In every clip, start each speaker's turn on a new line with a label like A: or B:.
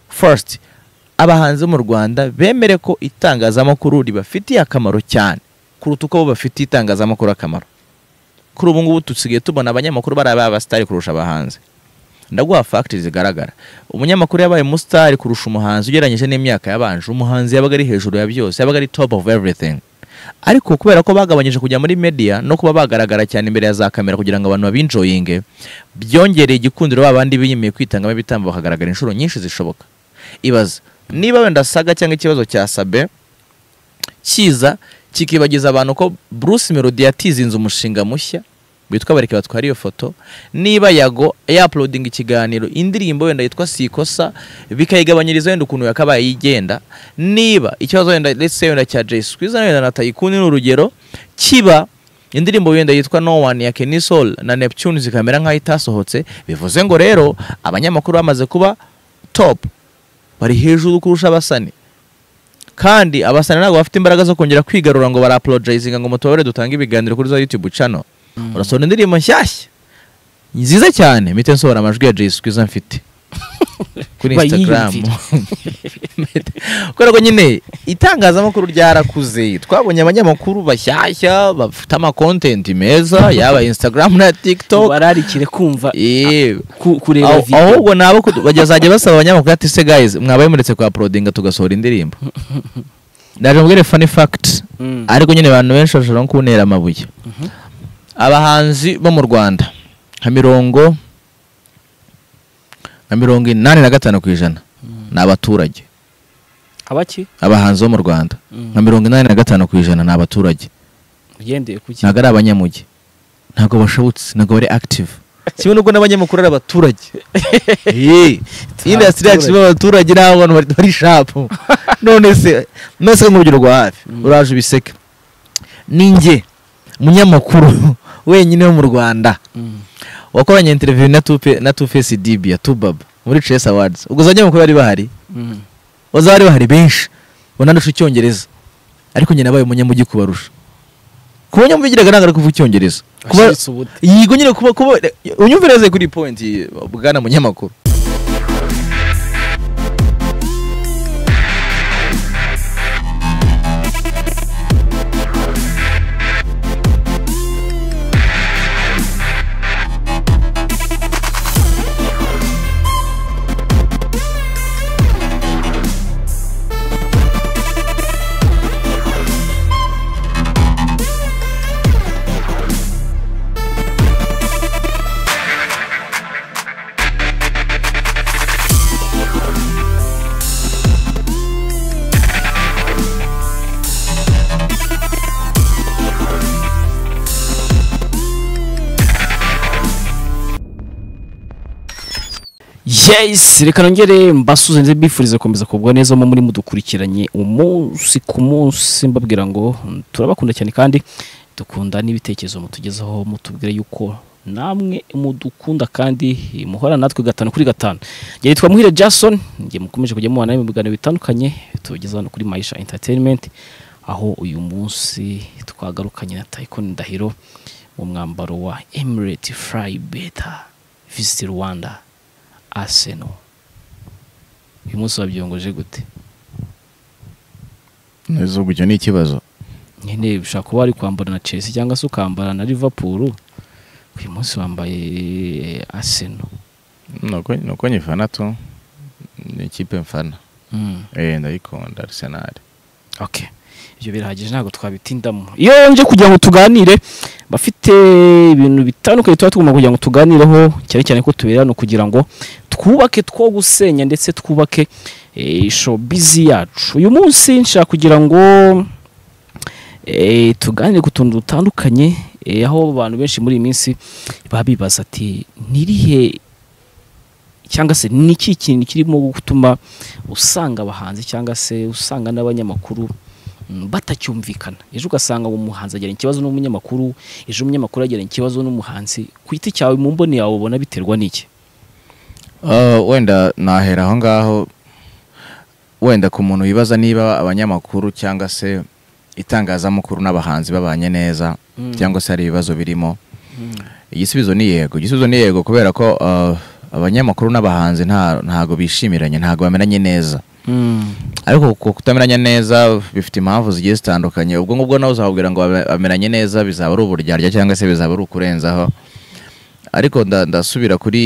A: fasiti abahanzi mu rwanda bemere ko itangazamakuru ribafitiye akamaro cyane kuruta uko bo bafitiye itangazamakuru akamaro kuri ubu ngubu dusigaye tubona abanyamakuru bari abasitari kurusha abahanzi ndaguha fagitire zigaragara umunyamakuru yabaye umusitari kurusha umuhanzi ugereranyije n'imyaka yabanje umuhanzi yabaga ari hejuru ya byose yabaga ari topu ofu evuritingi ariko kubera ko bagabanyije kujya muri media no kuba bagaragara cyane imbere ya za kamera kugira ngo abantu babinjoyinge byongereye igikundiro babandi biyimiye kwitangamo ibitambo bakagaragara inshuro nyinshi zishoboka ibaza niba wenda saga cyangwa ikibazo cya sabe kiza kikibagiza abantu ko Bruce Melody yatizinze umushinga mushya witwa bareke batwara iyo foto niba yago yapulodinga ikiganiro indirimbo wenda yitwa sikosa bikayigabanyiriza wenda ukuntu yakabaye yigenda niba ikibazo wenda ndetse wenda cya jay squeeze na wenda na tayikuni ni urugero kiba indirimbo wenda yitwa no one ya kenny soul na neptune zikamera nk'aho itasohotse bivuze ngo rero abanyamakuru bamaze kuba top bari hejuru kurusha abasani kandi abasani ntabwo bafite imbaraga zo kongera kwigarura ngo barapolojayizinga ngo mutubabare dutange ibiganiro kuri za yutube cano urasohora indirimbo nshyashya nziza cyane mpite nsohora amajwi ya jay squeeze mfite kuri instagram kubera ko nyine itangazamakuru ryarakuze twabonye abanyamakuru bashyashya bafite amakontenti meza yaba instagram na tiktok
B: bararikire kumva
A: Eh,
B: ku- kureba
A: aho-
B: video
A: ahubwo nabo kudu- bazajya basaba abanyamakuru ati se guys mwabaye muretse kwa porodinga tugasohora indirimbo ndaje mubwire funny fact
B: Mm.
A: ariko nyine abantu benshi bashobora no kuntera amabuye abahanzi bo mu rwanda nka mirongo nka mirongo inani na gatanu ku ijana ni abaturage
B: abaki
A: abahanzi bo mu rwanda nka mirongo inani na gatanu ku ijana ni abaturage
B: ugendeye ku ki
A: ntabwo ari abanyamugi ntabwo bashobotse ntabwo bari active kimwe n'ubwo n'abanyamakuru ari abaturage indasitiri yacu irimo abaturage n'abantu bari- bari shapu none se none se nk'urugero rwa hafi uraje ubiseke ni njye umunyamakuru wenyine wo mu rwanda
B: Mm.
A: wakoranye interiviyu na tupe na tufesi dibia tubaba muri chess awards ubwo za banyamakuru bari bahari
B: Mm.
A: baza bari bahari benshi banandusha icyongereza ariko njye nabaye umunyamugi kubarusha kuba nyamubigiraga ntabwo ari kuvuga icyongereza kuba
B: Ashiritse ubute.
A: yego nyine kuba kuba unyumvira neza kuri iyi point bwana munyamakuru
B: yes reka nongere mbasuze ndetse mbifurize gukomeza kubwa neza mu muri mudukurikiranye umunsi ku munsi mbabwira ngo mm, turabakunda cyane kandi dukunda n'ibitekerezo mutugezaho mutubwira yuko namwe mudukunda kandi muhora natwe gatanu kuri gatanu njye nitwa muhire jason njye mukomeje kujya mubana mu biganiro bitandukanye tubigeza hano kuri mayisha entertainment aho uyu munsi twagarukanye na tayikoni ndahiro mu mwambaro wa emirate fly beta visit rwanda Arsenal uyu munsi wabyongoje gute
A: icyo ni ikibazo
B: nyine ushobora kuba wari kwambara na Chelsea cyangwa se ukambara na Liverpool uyu munsi wambaye Arsenal
A: nuko nyifana tu ni ikipe mfana
B: mm.
A: eh ndayikunda arsenal
B: okay ibyo birahagije ntabwo twabitindamo iyo nje kugira ngo tuganire bafite ibintu bitandukanye tuba tugomba kugira ngo tuganireho cyane cyane ko tubera hano kugira ngo twubake two gusenya ndetse twubake eh, showbiz yacu uyu munsi nshaka kugira ngo eh, tuganire ku tuntu dutandukanye eh, aho abantu benshi muri iyi minsi baba bibaza ati nirihe cyangwa se ni iki kintu kirimo gutuma usanga abahanzi cyangwa se usanga n'abanyamakuru mm, batacyumvikana ejo ugasanga uwo muhanzi agirana ikibazo n'umunyamakuru ejo umunyamakuru agirana ikibazo n'umuhanzi ku giti cyawe mu mboni yawe ubona biterwa n'iki
A: wenda nahera aho ngaho wenda ku muntu wibaza niba abanyamakuru cyangwa se itangazamakuru n'abahanzi babanye neza cyangwa se hari ibibazo birimo igisubizo ni yego igisubizo ni yego kubera ko uh, abanyamakuru n'abahanzi nta- ntago bishimiranye ntago bamenanye neza
B: Mm.
A: ariko ku kutamenyanye neza bifite impamvu zigiye zitandukanye ubwo ngubwo nawe uzababwira ngo babe- bamenyanye neza bizaba ari uburyarya cyangwa se bizaba ari ukurenzaho ariko nda- ndasubira kuri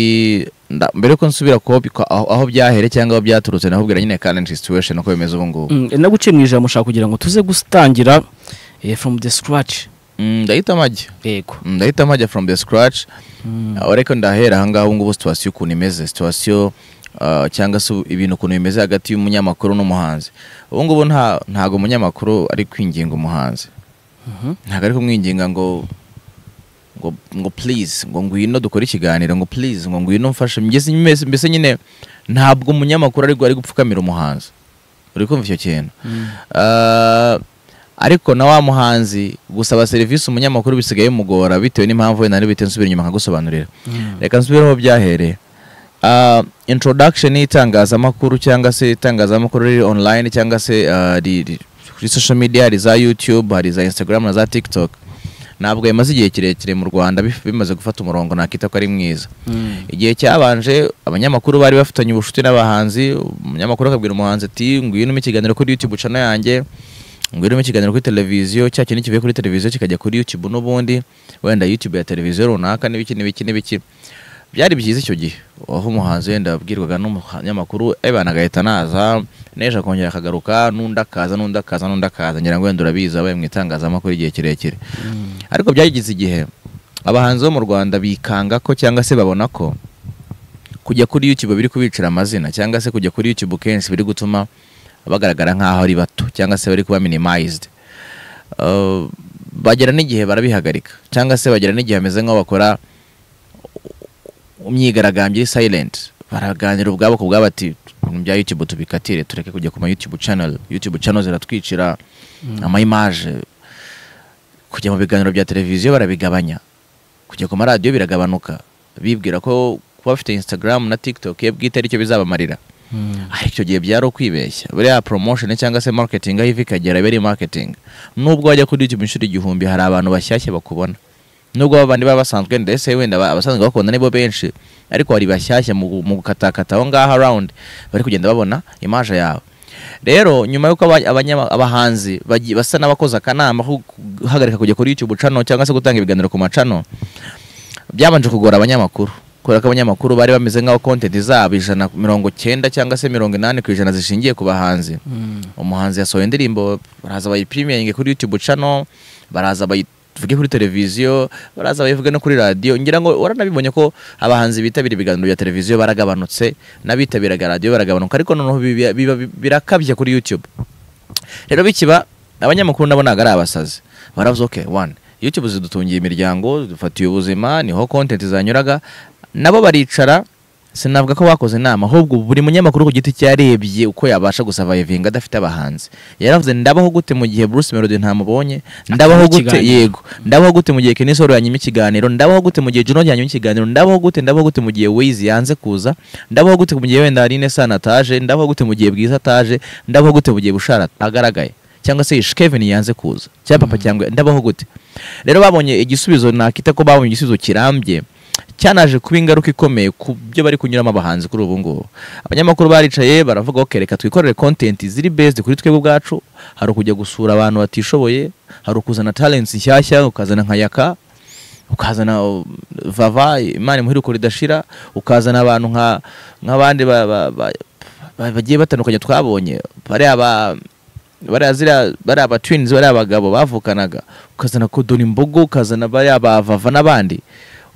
A: nda- mbere ko nsubira ku aho- aho byahere cyangwa aho byaturutse nakubwira nyine current situation uko bimeze ubu ngubu
B: Mm, naguciye mu ijambo ushaka kugira ngo tuze gutangira eh, from the scratch
A: Mm, ndahita amajya
B: yego
A: Mm, ndahita amajya from the scratch Ah, ariko ndahera ahangaha ubu ngubu situwasiyo ukuntu imeze situwasiyo ah, cyangwa se ibintu ukuntu bimeze hagati y'umunyamakuru n'umuhanzi ubu ngubu nta ntago umunyamakuru ari kwinginga umuhanzi
B: Mhm.
A: ntabwo ari kumwinginga ngo ngo ngo please ngo ngwino dukore ikiganiro ngo please ngo ngwino mfashe mbese mbese- mbese nyine ntabwo umunyamakuru ari ari gupfukamira umuhanzi uri kumva icyo kintu
B: Mm.
A: Ah, ariko na wa muhanzi gusaba serivisi umunyamakuru bisigaye bimugora bitewe n'impamvu wenda nari bite nsubira inyuma nkagusobanurira
B: Mm.
A: reka nsubireho byahereye Ah, introduction y'itangazamakuru cyangwa se itangazamakuru riri online cyangwa se ah, ri- ri- kuri social media hari za youtube hari za instagram na za tiktok ntabwo bimaze igihe kirekire mu rwanda bif- bimaze gufata umurongo nakita ko ari mwiza
B: Mm.
A: igihe cyabanje abanyamakuru bari bafitanye ubucuti n'abahanzi umunyamakuru akabwira umuhanzi ati ngwino umpe ikiganiro kuri youtube channel yanjye ngwino umpe ikiganiro kuri televiziyo cya kintu kivuye kuri televiziyo kikajya kuri youtube n'ubundi wenda youtube ya televiziyo runaka n'ibiki n'ibiki n'ibiki byari byiza icyo gihe aho umuhanzi wenda abwirwaga n'umunyamakuru ebana agahita naza n'ejo akongera akagaruka n'undi akaza n'undi akaza n'undi akaza ngira ngo wenda urabizi abaye mu itangazamakuru igihe kirekire
B: Mm.
A: ariko byagize igihe abahanzi bo mu rwanda bikanga ko cyangwa se babona ko kujya kuri youtube biri kubicira amazina cyangwa se kujya kuri youtube kenshi biri gutuma bagaragara nk'aho ari bato cyangwa se bari kuba minimized Uh, bagera n'igihe barabihagarika cyangwa se bagera n'igihe bameze nk'aho bakora imyigaragambyo iri silent baraganira ubwabo ku bwabo ati ibintu bya youtube tubikatire tureke kujya ku ma youtube channel youtube channel ziratwicira ama image kujya mu biganiro bya televiziyo barabigabanya kujya ku maradiyo biragabanuka bibwira ko kuba bafite instagram na tiktok ye bwite aricyo bizabamarira
B: Mm.
A: ariko icyo gihe byari ukwibeshya buriya promotion cyangwa se marketing aho iva ikagera iba ari marketing nubwo wajya kuri youtube inshuro igihumbi hari abantu bashyashya bakubona nubwo babandi baba basanzwe ndetse wenda ba- abasanzwe bakunda nibo benshi ariko hari bashyashya mu gu- mu gukatakata aho ngaho around bari kugenda babona imaje yawe rero nyuma y'uko aba- abanyama- abahanzi bagi- basa n'abakoze akanama ko guhagarika kujya kuri youtube channel cyangwa se gutanga ibiganiro ku macano byabanje kugora abanyamakuru kubera ko abanyamakuru bari bameze nk'aho kontenti zabo ijana mirongo cyenda cyangwa se mirongo inani ku ijana zishingiye ku bahanzi
B: Mm.
A: umuhanzi yasohoye indirimbo baraza bayipiriminge kuri youtube channel baraza bayivuge kuri televiziyo baraza bayivuge no kuri radiyo ngira ngo waranabibonye ko abahanzi bitabira ibiganiro bya televiziyo baragabanutse n'abitabiraga radiyo baragabanuka ariko noneho biba- biba- birakabya kuri youtube rero bikiba abanyamakuru nabo ntabwo ari abasazi baravuze oke wani youtube zidutungiye imiryango dufatiye ubuzima niho content zanyuraga nabo baricara sinavuga ko bakoze inama ahubwo buri munyamakuru ku giti cye yarebye uko yabasha gusavayivinga adafite abahanzi yaravuze ndabaho gute mu gihe Bruce Melody ntamubonye ndabaho gute
B: ikiganiro.
A: yego ndabaho gute mu gihe Kenny Solo yanyima ikiganiro ndabaho gute mu gihe Juno yanyima ikiganiro ndabaho gute ndabaho gute mu gihe Wiz yanze kuza ndabaho gute mu gihe wenda Aline Sana ataje ndabaho gute mu gihe Bwiza ataje ndabaho gute mu gihe Bushara agaragaye cyangwa se Kevin yanze kuza cyangwa papa cyangwa ndabaho gute rero babonye igisubizo nakita ko babonye igisubizo kirambye cyanaje kuba ingaruka ikomeye ku byo bari kunyuramo abahanzi kuri ubu ngubu abanyamakuru baricaye baravuga okay reka twikorere content ziri based kuri twebwe ubwacu hari ukujya gusura abantu batishoboye hari ukuzana talents nshyashya ukazana nka yaka ukazana uh, vava imana imuhire uko ridashira ukazana abantu nka nk'abandi ba- ba- ba- ba- bagiye batandukanye twabonye bariya ba bariya ziriya bariya ba twins bariya abagabo bavukanaga ukazana kodoni mbogo ukazana bariya ba vava n'abandi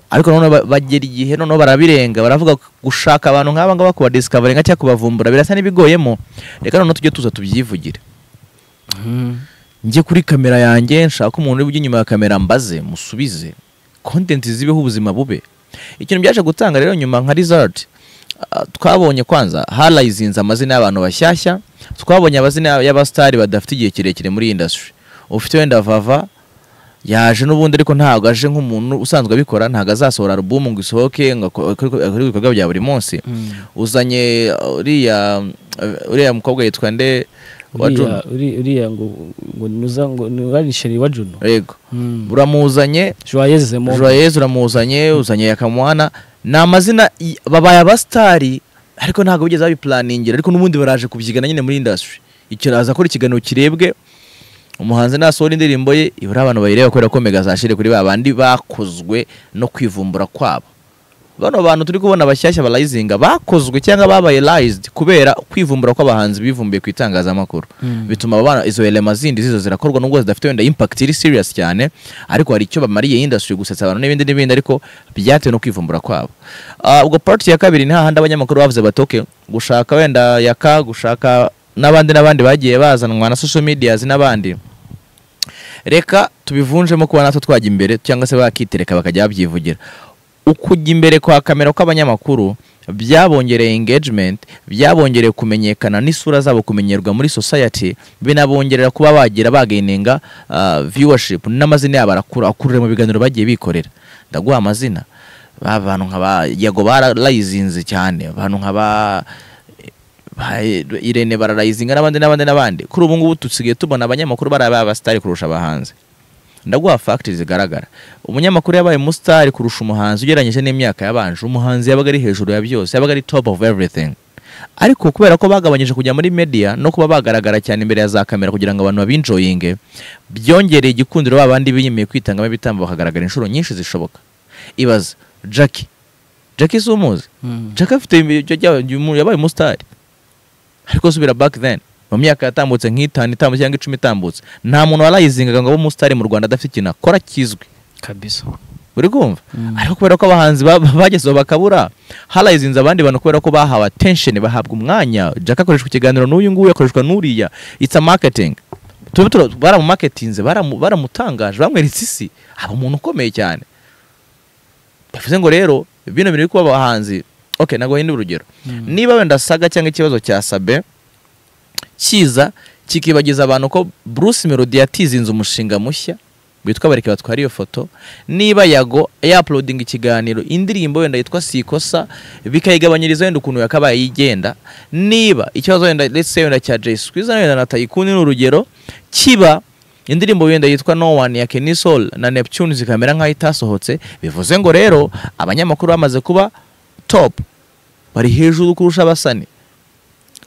A: ariko noneho ba- bagera igihe noneho barabirenga baravuga ko gushaka abantu nk'aba ngaba kubadisikavaringa cyangwa kubavumbura birasa n'ibigoyemo reka noneho tujye tuza tubyivugire
B: Mm.
A: njye kuri kamera yanjye nshaka umuntu uri inyuma ya kamera mbaze musubize content zibeho ubuzima bube ikintu byaje gutanga rero nyuma nka result ah, twabonye kwanza harayizinze amazina y'abantu bashyashya twabonye amazina y'abasitari badafite igihe kirekire muri iyi industry ufite wenda vava yaje n'ubundi ariko ntabwo aje nk'umuntu usanzwe abikora ntabwo azasohora alubumu ngo isohoke ngo ako- akore akore ibikorwa bya buri munsi
B: Mm.
A: uzanye uh, uriya uh, uriya mukobwa yitwa nde wa
B: Uriya-
A: Juno
B: uri- uriya ngo ngo nuza ngo ntibarisheri wa juno
A: yego
B: Mm.
A: uramuzanye
B: joyeuse mo
A: Joyeuse uramuzanye uzanye yakamwana ni amazina i- babaye abasitari ariko ntabwo bigeze babipulaningira ariko n'ubundi baraje kubyigana nyine muri indasitiri ikiraza ko ikiganiro kirebwe umuhanzi nasohora indirimbo ye ibura abantu bayireba kubera ko mega zashire kuri ba bandi bakozwe no kwivumbura kwabo bano bantu turi kubona bashyashya barayizinga bakozwe cyangwa babaye layizidi kubera kwivumbura kw'abahanzi bivumbiye ku itangazamakuru
B: Mm.
A: bituma abana izo elema zindi zizo zirakorwa nubwo zidafite wenda impact iri serious cyane ariko hari icyo bamariye industry gusetsa abantu n'ibindi n'ibindi ariko byatewe no kwivumbura kwabo Ah, ubwo part ya kabiri ni hahandi abanyamakuru bavuze batoke gushaka wenda yaka gushaka n'abandi n'abandi bagiye bazanwa na social medias n'abandi reka tubivunjemo kuba natwe twajya imbere cyangwa se bakitereka bakajya babyivugira ukujya imbere kwa kamera kw'abanyamakuru byabongereye engagement byabongereye kumenyekana n'isura zabo kumenyerwa muri society binabongerera kuba bagira bagaininga ah, viewership n'amazina yabo arakura akurira mu biganiro bagiye bikorera ndaguha amazina ba bantu nka ba yago bararayizinze cyane abantu nka ba ba- Irene bararayizinga n'abandi n'abandi n'abandi kuri ubu ngubu dusigaye tubona abanyamakuru barabaye abasitari kurusha abahanzi ndaguha fagitire zigaragara umunyamakuru yabaye umusitari kurusha umuhanzi ugereranyije n'imyaka yabanje umuhanzi yabaga ari hejuru ya byose yabaga ari top of everything ariko kubera ko bagabanyije kujya muri media no kuba bagaragara cyane imbere ya za kamera kugira ngo abantu babinjoyinge byongereye igikundiro ba bandi biyemeye kwitangamo ibitambo bakagaragara inshuro nyinshi zishoboka ibaza jackie jackie si umuzi
B: Mm.
A: jackie afite ibyo bya- uyu- yabaye umusitari ariko subira back then mu myaka yatambutse nk'itanu itambutse cyangwa icumi itambutse nta muntu warayizingaga ngo abe umusitari mu rwanda adafite ikintu akora kizwi
B: kabisa
A: uri kumva
B: Mm.
A: ariko kubera ko abahanzi ba- bagezeho bakabura harayizinze abandi bantu kubera ko bahawe attention bahabwa umwanya jack akoreshwa ikiganiro n'uyu nguyu akoreshwa n'uriya it's a marketing tube tura- baramumaketinze baramu- baramutangaje bamweretse isi aba umuntu ukomeye cyane bivuze ngo rero bino bintu biri kuba abahanzi ok ntabwo bahindura urugero
B: Mm.
A: niba wenda saga cyangwa ikibazo cya sabe kiza kikibagiza abantu ko bruce melody yatizinze umushinga mushya witwa bareke batwara iyo foto niba yago yapulodinga ikiganiro indirimbo wenda yitwa sikosa bikayigabanyiriza wenda ukuntu yakabaye yigenda niba ikibazo wenda let's say wenda cya jay squeezer wenda na tayikuni ni urugero kiba indirimbo wenda yitwa no one ya kenny soul na neptune zikamera nk'aho itasohotse bivuze ngo rero abanyamakuru bamaze kuba top bari hejuru kurusha abasani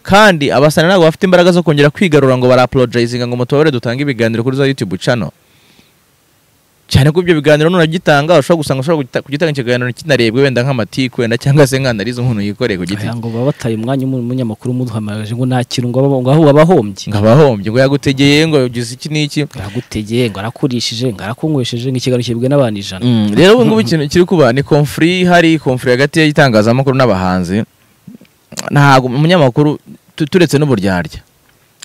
A: kandi abasani ntabwo bafite imbaraga zo kongera kwigarura ngo barapolojayizinga ngo mutubabare dutange ibiganiro kuri za YouTube channel cyane ko ibyo biganiro nunagitanga ushobora gusanga ushobora kugita- kugitanga ikiganiro kinarebwe wenda nk'amatiku wenda cyangwa se nk'anarize umuntu yikoreye ku giti
B: Aya ngo baba bataye umwanya umu- umunyamakuru umuduhamagaje ngo nta kintu ngo aba- ngo aho aba ahombye
A: ngo abahombye ngo yagutegeye ngo ugize iki n'iki
B: ngo aragutegeye ngo arakurishije ngo arakunywesheje ngo ikiganiro kibwe n'abantu ijana
A: Mm, rero ubu ngubu ikintu kiri kuba ni konfuri hari konfuri hagati y'itangazamakuru n'abahanzi ntabwo umunyamakuru tu- turetse n'uburyarya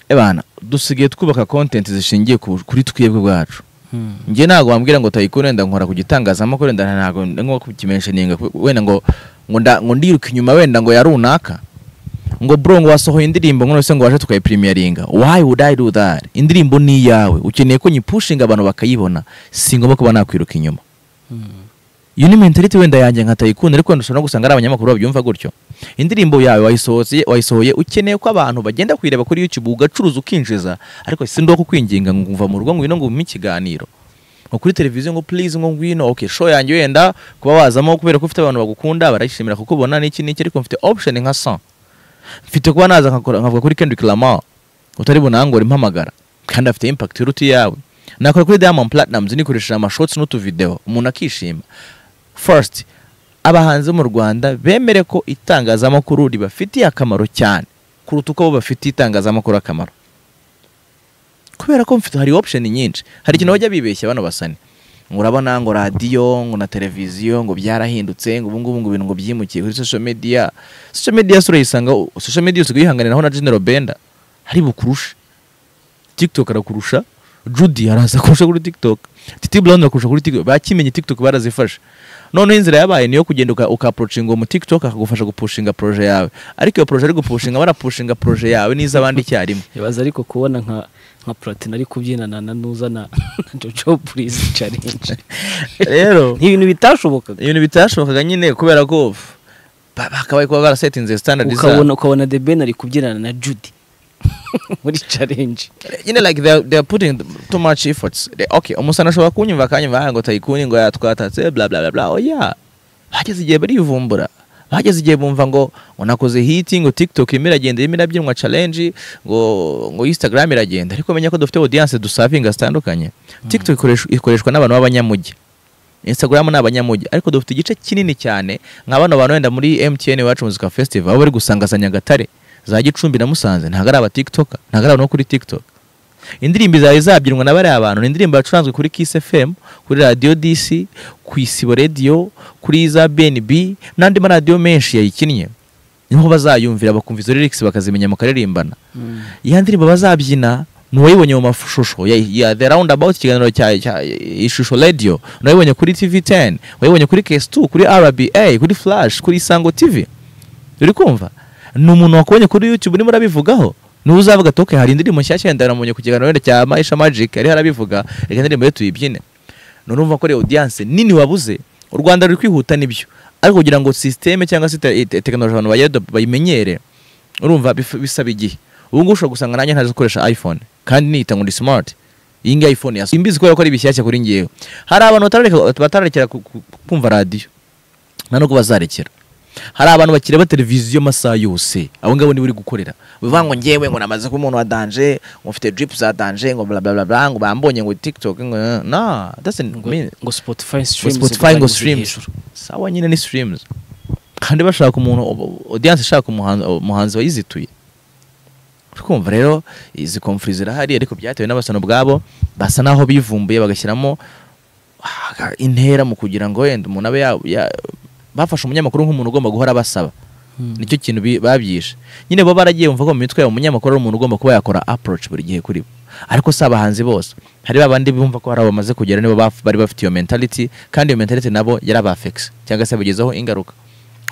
A: ebana dusigaye twubaka kontenti zishingiye ku- kuri twebwe bwacu
B: Mm.
A: njye ntabwo wambwira ngo tayiko wenda nkora ku gitangazamakuru wenda ntabwo nko kukimentioninga wenda ngo ngo nda- ngo ndiruka inyuma wenda ngo ya runaka ngo bro ngo wasohoye indirimbo ngo none se ngo waje tukayiprimeringa why would i do that indirimbo ni iyawe ukeneye ko nyipushinga abantu bakayibona si ngombwa kuba nakwiruka inyuma
B: Mm.
A: iyo ni mentality wenda yanjye nka tayikuni ariko wenda ushobora no gusanga ari abanyamakuru babyumva gutyo indirimbo yawe wayisohoye wayisohoye ukeneye ko abantu bagenda kuyireba kuri YouTube ugacuruza ukinjiza ariko si ndo kukwinginga ngo uva mu rugo ngwino ngo umpe ikiganiro ngo kuri televiziyo ngo please ngo ngwino okay show yanjye wenda kuba wazamo kubera ko ufite abantu bagukunda barayishimira kukubona n'iki n'iki ariko mfite option nka 100 mfite kuba naza nkakora- nkavuga kuri Kendrick Lamar utari bunangora impamagara kandi afite impact iruta yawe nakora kuri Diamond Platnumz nikoresheje amashorts n'utuvideo umuntu akishima first abahanzi mu Rwanda bemere ko itangazamakuru ribafitiye akamaro cyane kuruta uko bo bafitiye itangazamakuru akamaro kubera ko mfite hari option nyinshi hari ikintu bajya bibeshya bano basane ngo urabona ngo radiyo ngo na televiziyo ngo byarahindutse ngo ubu ngubu ngo ibintu ngo byimukiye kuri social media social media se urayisanga social media usigaye yihanganiraho na General Benda hari bukurusha TikTok arakurusha Judy araza kurusha kuri TikTok Titi Brown arakurusha kuri TikTok bakimenye TikTok barazifashe noneho inzira yabaye niyo kugenda uka- ukaprochinga uwo mu TikTok akagufasha gupushinga proje yawe ariko iyo proje ari gupushinga barapushinga proje yawe n'iz'abandi icyarimwe
B: ibaza ariko kubona nka nka platine ari kubyinana na nuza na na jojo purizi challenge
A: rero
B: ni ibintu bitashobokaga
A: ibintu bitashobokaga nyine kubera ko ba- bakabaye kuba barasetinze standard zabo
B: ukabona ukabona the ben ari kubyinana na judy muri challenge
A: nyine like they are, they are putting too much efforts They- okay umusana ashobora kunyumva akanyumva ngo tayikuni ngo yatwatatse bla bla bla bla oya bageze igihe barivumbura bageze igihe bumva ngo ngo nakoze hiti ngo tiktok irimo iragenda irimo irabyinwa challenge ngo ngo instagram iragenda ariko menya ko dufite audience dusavinga zitandukanye tiktok ikoreshwa- ikoreshwa n'abantu b'abanyamujyi instagram ni abanyamujyi ariko dufite igice kinini cyane nka bano bantu wenda muri mtn iwacu muzika festival aho bari gusanga za nyagatare za gicumbi na musanze ntabwo ari abatiktoka ntabwo ari abantu bo kuri tiktok indirimbo zawe zabyinwa na bariya bantu ni indirimbo yacuranzwe kuri kiss fm kuri radiyo dc ku isibo radiyo kuri za bnb n'andi maradiyo menshi yayikinnye niho bazayumvira bakumva izo lyrics bakazimenya mukaririmbana iya ndirimbo bazabyina ni uwayibonye mu mashusho ya, ya the roundabout ikiganiro cya, cya ishusho radio ni uwayibonye kuri tv 10 wayibonye kuri ks2 kuri rba kuri flash kuri isango tv uri kumva ni umuntu wakubonye kuri youtube urimo urabivugaho niwe uzavuga ati okay hari indirimbo nshyashya yenda namumenye ku kiganiro wenda cya maisha magic ariho arabivuga reka indirimbo ye tuyibyine none urumva ko ari audience nini wabuze u rwanda ruri kwihuta n'ibyo ariko kugira ngo sisiteme cyangwa se te- te- tekinoloji abantu bagere- bayimenyere urumva bif- bisaba igihe ubu ngubu ushobora gusanga nanjye ntazi gukoresha iphone kandi niyita ngo ni smart iyi ngiyi iphone yasa imbizi kubera ko ari bishyashya kuri ngewe hari abantu batarareka- batararekera ku- ku- kumva radiyo nta nubwo bazarekera hari abantu bakireba televiziyo amasaha yose abo ngabo nibo uri gukorera bivuga ngo ngewe ngo namaze kuba umuntu wa danje ngo mfite drip za danje ngo bla bla bla bla ngo bambonye ngo tiktok ngo na that's
B: ngo,
A: mean
B: ngo spotify
A: ngo
B: streams
A: spotify ngo
B: ugaragaze
A: streams
B: hejuru.
A: sawa nyine ni streams kandi bashaka umuntu audience ishaka umuhanzi umuhanzi wayizituye uri kumva rero izi komfuri zirahari ariko byatewe n'abasana ubwabo basa naho bivumbuye bagashyiramo ah, intera mu kugira ngo wenda umuntu abe ya- ya- bafashe umunyamakuru nk'umuntu ugomba guhora abasaba
B: Mm.
A: nicyo kintu bi- babyishe nyine bo baragiye bumva ko mu mitwe yabo umunyamakuru ari umuntu ugomba kuba yakora approach buri gihe kuri bo ariko si abahanzi bose hari babandi bumva ko hari abo bamaze kugera nibo baf- bari bafite iyo mentality kandi iyo mentality nabo yarabafekisi cyangwa se yabagezeho ingaruka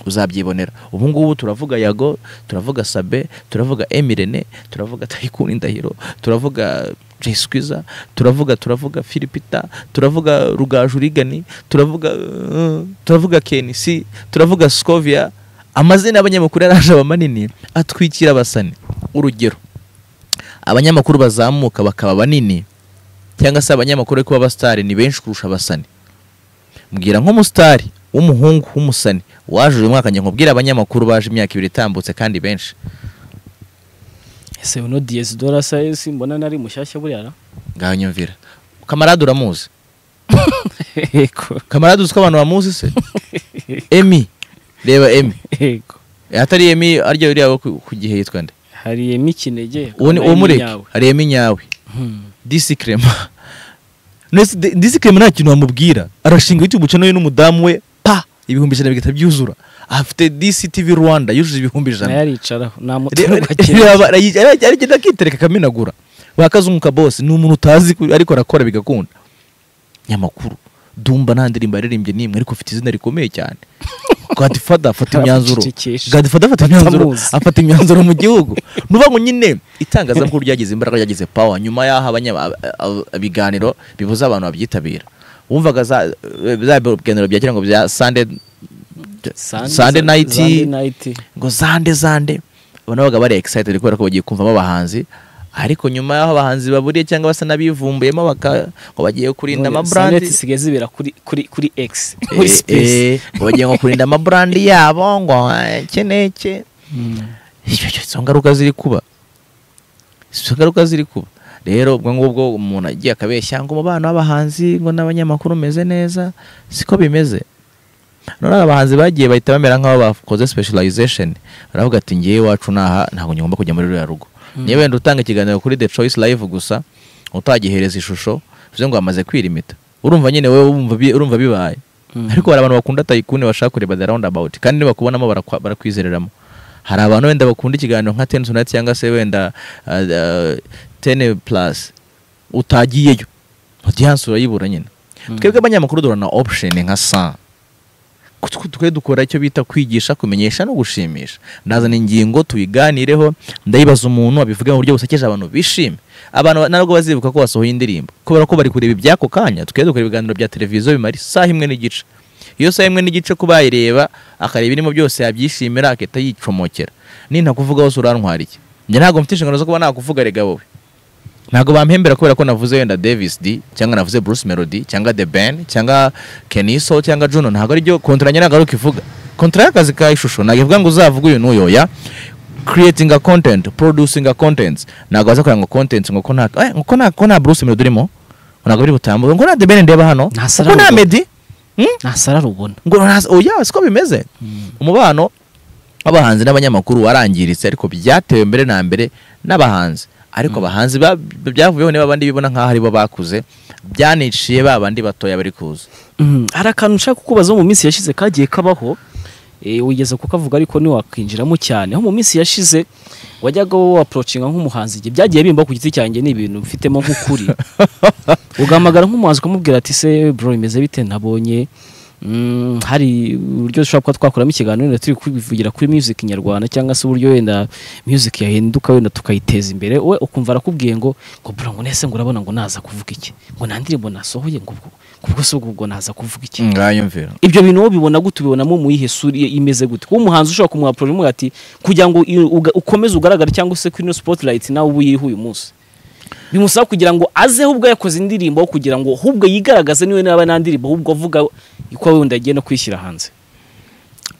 A: uzabyibonera ubu ngubu turavuga yago turavuga sabe turavuga emirene turavuga tayikuni ndahiro turavuga jesikwiza turavuga turavuga filipita turavuga rugajurigani turavuga uh, turavuga kenisi turavuga skovia amazina y'abanyamakuru yaraje aba manini atwikira abasani urugero abanyamakuru bazamuka bakaba banini cyangwa se abanyamakuru ariko b'abasitari ni benshi kurusha abasani mbwira nk'umusitari w'umuhungu w'umusani waje uyu mwaka njye nkubwire abanyamakuru baje imyaka ibiri itambutse kandi benshi
B: ese uno diyezidora sayesi mbona nari mushyashya buriya na?
A: ngaho nyumvira kamarade uramuzi
B: yego
A: kamarade uzi ko abantu bamuzi se emi reba emi
B: yego
A: atari emi arya uriya wo ku- ku gihe yitwa nde
B: hari emi kinege
A: uwo ni
B: hari Emi
A: uwomureke
B: Nyawe.
A: hari emi nyawe
B: Hmm.
A: disikrema Nese di- disikrema nta kintu wamubwira arashinga youtube channel ye n'umudamu we pa ibihumbi ijana bigahita byuzura afite dctv rwanda yujuje ibihumbi ijana
B: nayo aricaraho
A: Reba-
B: namutorwa
A: reba- arayi- ara- aragenda akitereka akaminagura bakazunguka bose ni umuntu utazi ku- ariko arakora bigakunda nyamakuru dumba nta ndirimbo yaririmbye n'imwe ariko afite izina rikomeye cyane gadifada afata imyanzuro
B: Arabacecekesha.
A: gadifada afata imyanzuro
B: Batamuzi.
A: afata imyanzuro mu gihugu nuba ngo nyine itangazamakuru ryagize imbaraga ryagize power nyuma y'aho abanya- ab- ab- ibiganiro bibuza abantu babyitabira wumvaga za za biganiro bya kera ngo bya Sunday Sunday night.
B: Sunday night.
A: ngo zande zande abantu babaga bari excited kubera ko bagiye kumvamo abahanzi ariko nyuma y'aho abahanzi baburiye cyangwa basa n'abivumbuyemo baka ngo bagiye kurinda
B: Sonnet
A: amabrandi
B: zisigaye zibera kuri kuri kuri X muri
A: Eh,
B: space
A: eh, ngo bagiye ngo kurinda amabrandi yabo ngo eh, iki n'iki
B: Hmm.
A: Ibyo byo izo ngaruka ziri kuba izo ngaruka ziri kuba rero ubwo ngubwo umuntu agiye akabeshya ngo umubano w'abahanzi ngo n'abanyamakuru umeze neza siko bimeze none abahanzi bagiye bahita bamera nk'aho bakoze specialization baravuga ati ngewe iwacu naha ntabwo ngomba kujya muri ruriya rugo niba wenda utanga ikiganiro kuri The Choice Live gusa utagihereza ishusho bivuze ngo bamaze kwirimita urumva nyine wowe wumva bi- urumva bibaye
B: Mhm.
A: ariko hari abantu bakunda tayikuni bashaka kureba The Roundabout kandi nibakubonamo barakwa- barakwizereramo hari abantu wenda bakunda ikiganiro nka Ten Tonight cyangwa se wenda uh, uh, Ten Plus utagiyeyo audience urayibura nyine
B: Mhm.
A: twebwe abanyamakuru duhura na option nka saa Twe- twe dukora icyo bita kwigisha kumenyesha no gushimisha ndazana ingingo tuyiganireho ndayibaza umuntu abivuge mu buryo busekeje abantu bishime abantu ba- ntabwo bazibuka ko basohoye indirimbo kubera ko bari kureba iby'ako kanya tukajya dukora ibiganiro bya televiziyo bimara isaha imwe n'igice iyo saha imwe n'igice kuba yayireba akareba irimo byose yabyishimira agahita yicomokera ninta kuvuga hose urantwara iki njye ntabwo mfite inshingano zo kuba nakuvuga rega wowe ntabwo bampembera kubera ko navuze wenda davis d cyangwa navuze bruce melody cyangwa the ben cyangwa keniso cyangwa juno ntabwo aribyo kontra njye ntabwo ari ukivuga kontra y'akazi ka ishusho ntabwo ivuga ngo uzavuge uyu n'uyoya creating a content producing a content ntabwo waza kureba ngo content ngo ko nta eh, ngo ko nta ko nta bruce melody urimo ngo ntabwo biri butambuke ngo nta the ben ndeba hano
B: Nta
A: ngo
B: Sarah
A: nta
B: Rugo.
A: meddy Hmm?
B: ntasara rubona
A: ngo ntazi oya siko bimeze umubano w'abahanzi n'abanyamakuru warangiritse ariko byatewe mbere na mbere n'abahanzi ariko abahanzi ba- byavuyeho niba abandi bibona nk'aho aribo bakuze byaniciye ba bandi batoya bari kuza
B: Mm, hari akantu nshaka kukubaza mu minsi yashize kagiye kabaho eh, wigeze kukavuga ariko ntiwakwinjiramo cyane aho mu minsi yashize wajyaga wowe approachinga nk'umuhanzi igihe byagiye bimba ku giti cyanjye ni ibintu mfitemo nk'ukuri ugahamagara nk'umuhanzi ukamubwira ati se bro bimeze bite nabonye mm, hari uburyo dushobora kuba twakoramo ikiganiro wenda turi kubivugira kuri music nyarwanda cyangwa se uburyo wenda music yahinduka wenda tukayiteza imbere we ukumva arakubwiye ngo ngo bro ngo nese ngo urabona ngo naza kuvuga iki ngo nta ndirimbo nasohoye ngo ubwo ngo ubwo se ubwo ubwo naza kuvuga iki
A: ngayumvira
B: ibyo bintu wowe ubibona gute ubibonamo mu yihe sura i- imeze gute kuba umuhanzi ushobora kumwapurora umwe ati kugira ngo i- uga- ukomeze ugaragare cyangwa se kuri ino spotlight nawe ubu iriho uyu munsi bimusaba kugira ngo azeho ubwo yakoze indirimbo aho kugira ngo ahubwo yigaragaze niwe naba nta ndirimbo ahubwo avuga ko wenda agiye no kwishyira hanze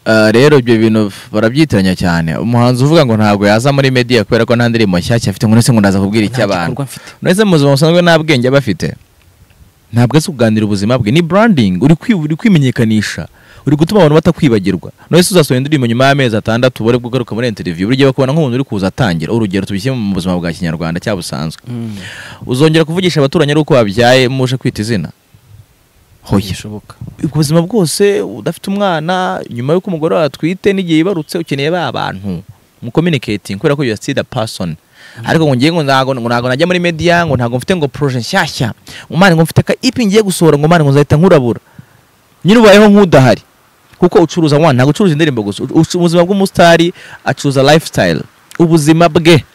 A: Ah, rero ibyo bintu barabyitiranya cyane umuhanzi uvuga ngo ntabwo yaza muri media kubera ko nta ndirimbo nshyashya afite ngo nese ngo ndaza kubwira
B: Nta
A: icy'abantu
B: gikorwa mfite
A: nese mu buzima busanzwe nta bwenge aba afite ntabwo azi kuganira ubuzima bwe ni branding uri kwi- uri kwimenyekanisha uri gutuma abantu batakwibagirwa nese uzasohora indirimbo nyuma y'amezi atandatu ubare bwo ugaruka muri interview buri gihe bakubona nk'umuntu uri kuza atangira urugero tubishyire mu buzima bwa kinyarwanda cyangwa busanzwe
B: Mm,
A: uzongera kuvugisha abaturanyi ari uko wabyaye muje kwita izina hoya
B: bishoboka
A: ubuzima bwose udafite umwana nyuma y'uko umugore wawe atwite n'igihe yibarutse ukeneye ba bantu mucommunicating kubera ko you are still the person ariko ngo ngiye ngo ntago ngo ntago najya muri media ngo ntago mfite ngo projet nshyashya ngo mani ngo mfite ka ipi ngiye gusohora ngo mani ngo nzahita nkurabura nyine ubayeho nk'udahari kuko ucuruza mwana ntabwo ucuruza indirimbo gusa u- ucu- ubuzima bw'umusitari acuruza lifestyle ubuzima bwe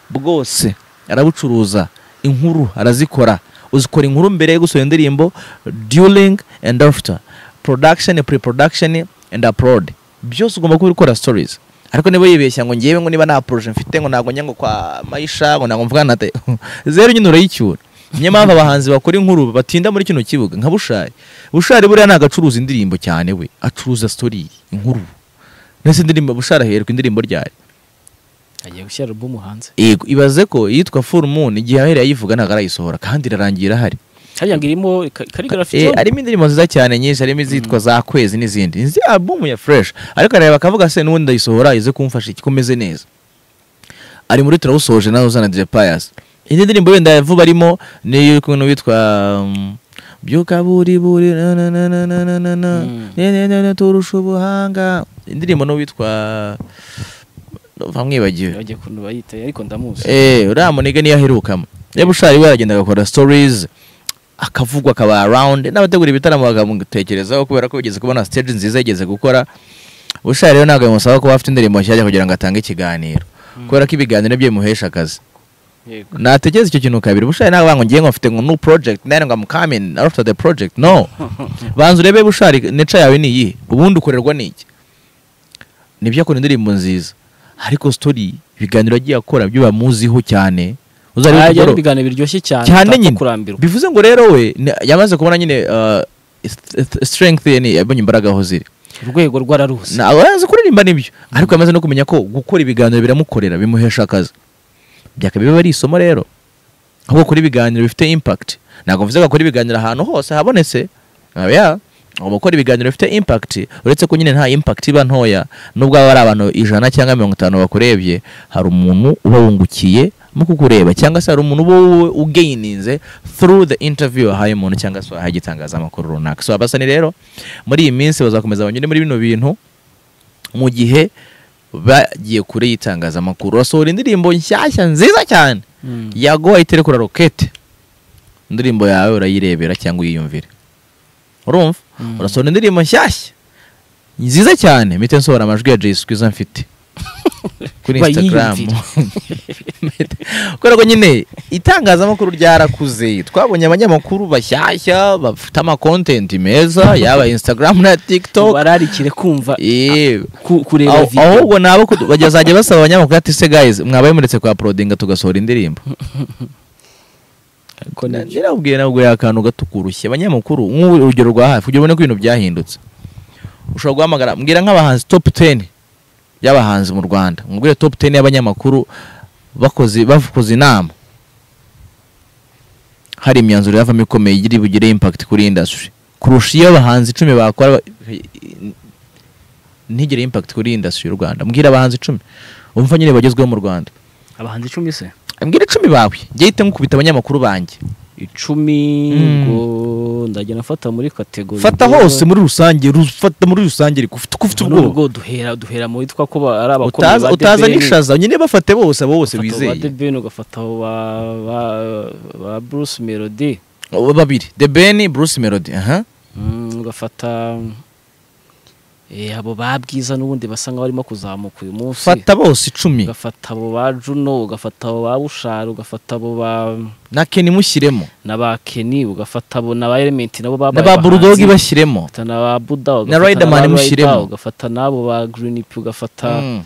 A: bwose arabucuruza inkuru arazikora uzikora inkuru mbere yo gusohora indirimbo during and after production pre-production and upload byose ugomba kuba uri gukora stories ariko niba yibeshya ngo ngewe ngo niba nta projet mfite ngo ntabwo njya ngo kwa mayisha ngo ntabwo mvugana na te zeru nyine urayicyura niyo mpamvu abahanzi bakora inkuru batinda muri kino kibuga nka bushari bushari buriya ntabwo acuruza indirimbo cyane we acuruza story inkuru ndetse indirimbo bushari aherwa indirimbo ryari
B: agiye gushyira album hanze
A: yego ibaze ko iyitwa full moon igihe ahereye ayivuga ntabwo arayisohora kandi irarangira ahari
B: hariya ngo irimo ka- calligraphy
A: Eh,
B: zone.
A: harimo indirimbo nziza cyane nyinshi harimo izitwa za kwezi n'izindi izi album ya fresh ariko arareba akavuga se n'ubundi ndayisohora ize kumfasha ikomeze neza ari muri turawusoje nawe uzana DJ Pius indi ndirimbo wenda yavuba arimo ni iy'ukuntu witwa um, byuka buri buri na na na na na na na na
B: Mm.
A: ne ne ne ne turusha ubuhanga indirimbo n'uwitwa bamwibagiwe
B: bagiye kuntu bayita ariko ndamuzi
A: Eh, uriya munige niyo aherukamo niba ushari we aragenda agakora stories akavugwa akaba around n'abategura ibitaramo bakamutekerezaho kubera ko bigeze kubona stage nziza yigeze gukora ushari rero ntabwo bimusaba kuba afite indirimbo nshyashya kugira ngo atange ikiganiro kubera ko ibiganiro byo bimuhesha akazi
B: yego
A: natekereza icyo kintu kabiri bushari ntabwo ngo ngiye ngo mfite ngo new project nari ngo I'm coming after the project no banza urebe bushari neca yawe ni iyihe ubundi ukorerwa n'iki nibyo akora indirimbo nziza ariko story ibiganiro agiye akora byo bamuziho cyane uzarebe
B: Ajya ari
A: kugorora.
B: ibiganiro biryoshye cyane
A: cyane
B: utapfa
A: nyine
B: kurambirwa
A: bivuze ngo rero we ni- yamaze kubona nyine uh, st- st- strength ye ni yabonye imbaraga aho ziri
B: urwego rwararuze
A: Na- arazi kuririmba nibyo ariko yamaze no kumenya ko gukora ibiganiro biramukorera bimuhesha akazi byakaba biba ari isomo rero ahubwo kuri ibiganiro bifite impact ntabwo mvuze ko akora ibiganiro ahantu hose habonetse Ah, yeah. Ugomba gukora ibiganiro bifite impact uretse ko nyine nta impact iba ntoya nubwo haba hari abantu ijana cyangwa mirongo itanu bakurebye hari umuntu uba wungukiye mu kukureba cyangwa se hari umuntu uba wowe ugeyininze through the interview wahaye umuntu cyangwa se wahaye igitangazamakuru runaka so abasani rero muri iyi minsi bazakomeza banyure muri bino bintu mu gihe bagiye kure y'itangazamakuru basohora indirimbo nshyashya nziza cyane
B: Mm.
A: yaguha iterekura rokete indirimbo yawe urayirebera cyangwa uyiyumvire urumva
B: Mm.
A: urasohora indirimbo nshyashya nziza cyane mpite nsohora amajwi ya jay skwiza mfite kuri
B: Bayiyumvire.
A: instagram kubera ko nyine itangazamakuru ryarakuze twabonye abanyamakuru bashyashya bafite amakontenti meza yaba instagram na tiktok
B: bararikire kumva
A: Eh,
B: ku- kureba
A: aho-
B: video
A: ahubwo nabo kudu- bazajya basaba abanyamakuru ati se guys mwabaye muretse kwa porodinga tugasohora indirimbo
B: Ariko nibyo.
A: nabwiye nabwo akantu gato kurushya abanyamakuru nk'ubu urugero rwa hafi kugira ubone ko ibintu byahindutse ushobora guhamagara mbwira nk'abahanzi top 10 y'abahanzi mu rwanda mubwire top 10 y'abanyamakuru bakoze bakoze inama hari imyanzuro yavamo ikomeye iri bugire impact kuri industry kurusha iyo abahanzi icumi bakora ba- ntigire impact kuri industry y'u rwanda mbwira abahanzi icumi umva nyine bagezweho mu rwanda
B: abahanzi icumi se
A: mbwira icumi bawe njye hita nkukubita abanyamakuru banjye
B: icumi
A: Mm.
B: ngo ndajya nafata muri kategori
A: fata
B: ngo-
A: hose muri rusange ru- fata muri rusange ariko ufite uko ufite
B: ngo
A: ubwoba
B: n'ubwo duhera duhera muri twa ko ba- ari abakomeye
A: Utaza-
B: ba
A: utaza
B: DBN,
A: n'ishaza nyine bafate bose abo bose
B: ugafata
A: wizeye
B: ba DBN, ugafata abo ba ba ba Bruce Melody
A: Abo babiri the ben bruce melody aha
B: Mm, ugafata eh, abo ba bwiza n'ubundi basa nkaho barimo kuzamuka uyu munsi
A: fata bose icumi
B: ugafata abo ba Juno ugafata abo ba Bushari ugafata abo ba
A: na keni mushyiremo
B: na ba Kenny ugafata abo na ba Element nabo
A: na
B: babaye
A: ba burudogi
B: abahanzi.
A: bashyiremo
B: ugafata na ba Buda ugafata
A: Riderman
B: ba Rider,
A: mushyiremo.
B: ugafata n'abo ba Green P ugafata
A: Mm,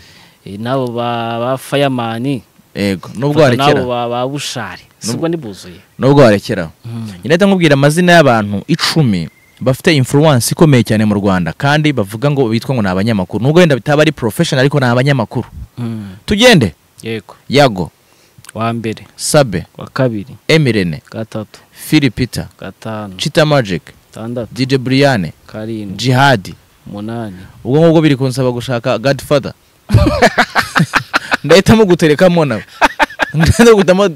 B: eh, n'abo ba ba Fireman
A: yego nubwo
B: ugafata n'abo
A: warekera
B: ba ba Bushari sibwo nibuzuye
A: nubwo warekera nyine ahita nkubwira amazina y'abantu icumi bafite influence ikomeye cyane mu rwanda kandi bavuga ngo bitwa ngo ni abanyamakuru nubwo wenda bitaba ari professional ariko ni abanyamakuru
B: Mm,
A: tugende
B: yego
A: yago
B: wa mbere
A: sabe
B: wa kabiri
A: emirene
B: gatatu
A: filipita
B: gatanu
A: Chita Magic,
B: gatandatu
A: DJ Brian,
B: karindwi
A: Jihad.
B: umunani
A: Ubwo ngubwo biri kunsaba gushaka Godfather. Ndahitamo guterekamo nawe. Ndahitamo guhitamo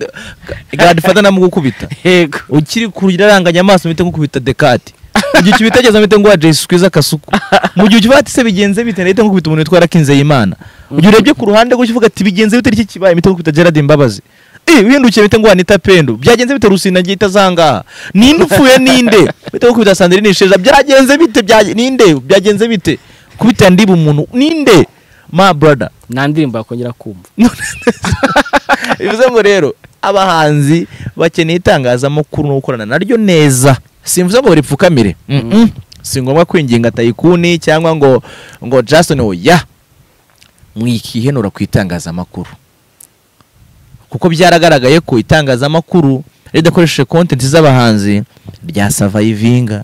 A: Godfather namugukubita.
B: yego
A: Ukiri kurya aranganya amaso mpite nkukubita Descartes. Mu gihe ukibitegereje mpite nguha Jay Squeezer kasuku. Mu gihe ukibati se bigenze bite ndahita nkukubita umuntu witwa Rakinzeyimana. Mu gihe urebye ku ruhande gutyo uvuga ati bigenze bite iki kibaye mpite nkukubita Gerard Mbabazi. Eh, wihindukiye mpite nguha Anita Pendo. Byagenze bite Rusina ngiye itazangaha. Ninde upfuye ninde? Mpite nkukubita Sandrine Sheja. Byagenze bite Bya- ninde? Byagenze bite? Kubita ndiba umuntu ninde? My brother.
B: nta ndirimbo yakongera kumva
A: bivuze ngo rero abahanzi bakeneye itangazamakuru no gukorana naryo neza simvuze ngo ripfukamire Mm-mm. si ngombwa kwinginga tayikuni cyangwa ngo ngo Jason oya mwikihenura ku itangazamakuru kuko byaragaragaye ko itangazamakuru ridakoresheje kontenti z'abahanzi ryasavayivinga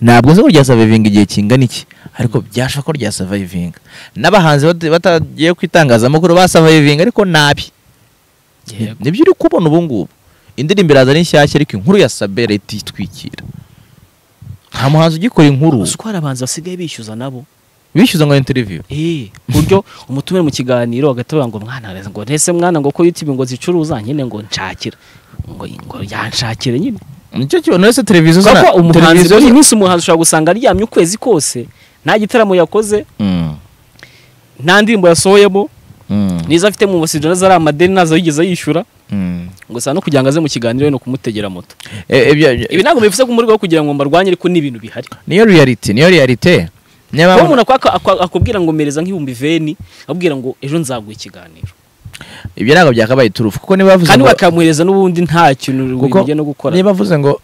A: ntabwo nzi ko ryasavayivinga igihe kingana iki ariko byashoboka ko ryasavayivinga n'abahanzi bata- batagiye ku itangazamakuru basavayivinga ariko nabi Ni-
B: yego
A: nibyo uri kubona ubu ngubu indirimbo iraza ari nshyashya ariko inkuru ya sabe leta itwikira nta muhanzi ugikora inkuru
B: uzi ko hari abahanzi basigaye bishyuza nabo
A: bishyuza ngo interiviyu
B: eh ku buryo umutumire mu kiganiro hagati bavuga ngo mwana reza ngo ntese mwana ngo ko youtube ngo zicuruza nyine ngo nshakira ngo ngo yanshakire nyine
A: nicyo kintu wese televiziyo
B: kuko
A: zana-
B: umuhanzi
A: televiziyo
B: buri
A: zana-
B: minsi umuhanzi ushobora gusanga aryamye ukwezi kose nta gitaramo yakoze
A: Mm,
B: nta ndirimbo yasohoyemo
A: mm,
B: nizo afite mu masijoro zari amadeni nazo yigeze yishyura
A: mm.
B: ngo saa no kugira ngo aze mu kiganiro no kumutegera moto
A: Eh, ibyo- ibyo-
B: ibi ntabwo bivuze ko mu rwego rwo kugira ngo mbarwanye ariko ni ibintu bihari
A: niyo reality niyo reality Niyo
B: kuba
A: mpamvu-
B: umuntu akwa- akwa- akubwira ngo mereza nk'ibihumbi veni akubwira ngo ejo nzaguha ikiganiro
A: ibyo ntabwo byakabaye turufu kuko niba bavuze
B: kandi
A: ngo-
B: bakamuhereza n'ubundi nta kintu
A: Kuko
B: bijya no gukora
A: niba avuze ngo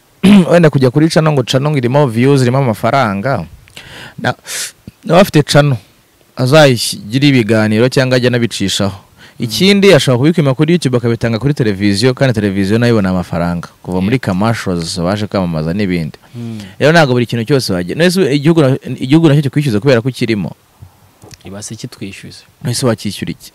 A: wenda kujya kuri cano ngo cano ngo irimo views irimo amafaranga na- nawe afite cano azayigira ibiganiro cyangwa ajya anabicishaho ikindi ashobora kubipima kuri youtube akabitanga kuri televiziyo kandi televiziyo nayo ibona amafaranga kuva muri kamashozi baje kwamamaza n'ibindi
B: Hmm.
A: rero ntabwo buri kintu cyose wajya none se igihugu na- igihugu nacyo kikwishyuza kubera ko kirimo
B: ibase kitwishyuza
A: none se wakishyura iki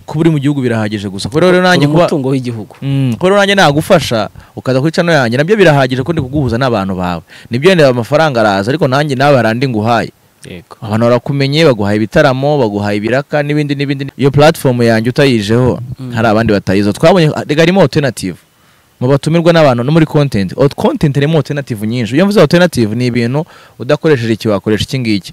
A: kuba uri mu gihugu birahagije gusa kubera rero nanjye
B: uri
A: kuba
B: umutungo w'igihugu
A: Mm, kuko rero nanjye nagufasha ukaza kuri cano yanjye nabyo birahagije ko ndi kuguhuza n'abantu bawe nibyo wenda amafaranga araza ariko nanjye nawe hari andi nguhaye
B: yego
A: abantu barakumenye baguhaye ibitaramo baguhaye ibiraka n'ibindi n'ibindi iyo platform yanjye utayijeho
B: Mm.
A: hari abandi batayizo twabonye rega harimo alternative mu batumirwa n'abantu no muri content Out- content harimo alternative nyinshi iyo mvuze alternative ni ibintu udakoresheje iki wakoresha iki ngiki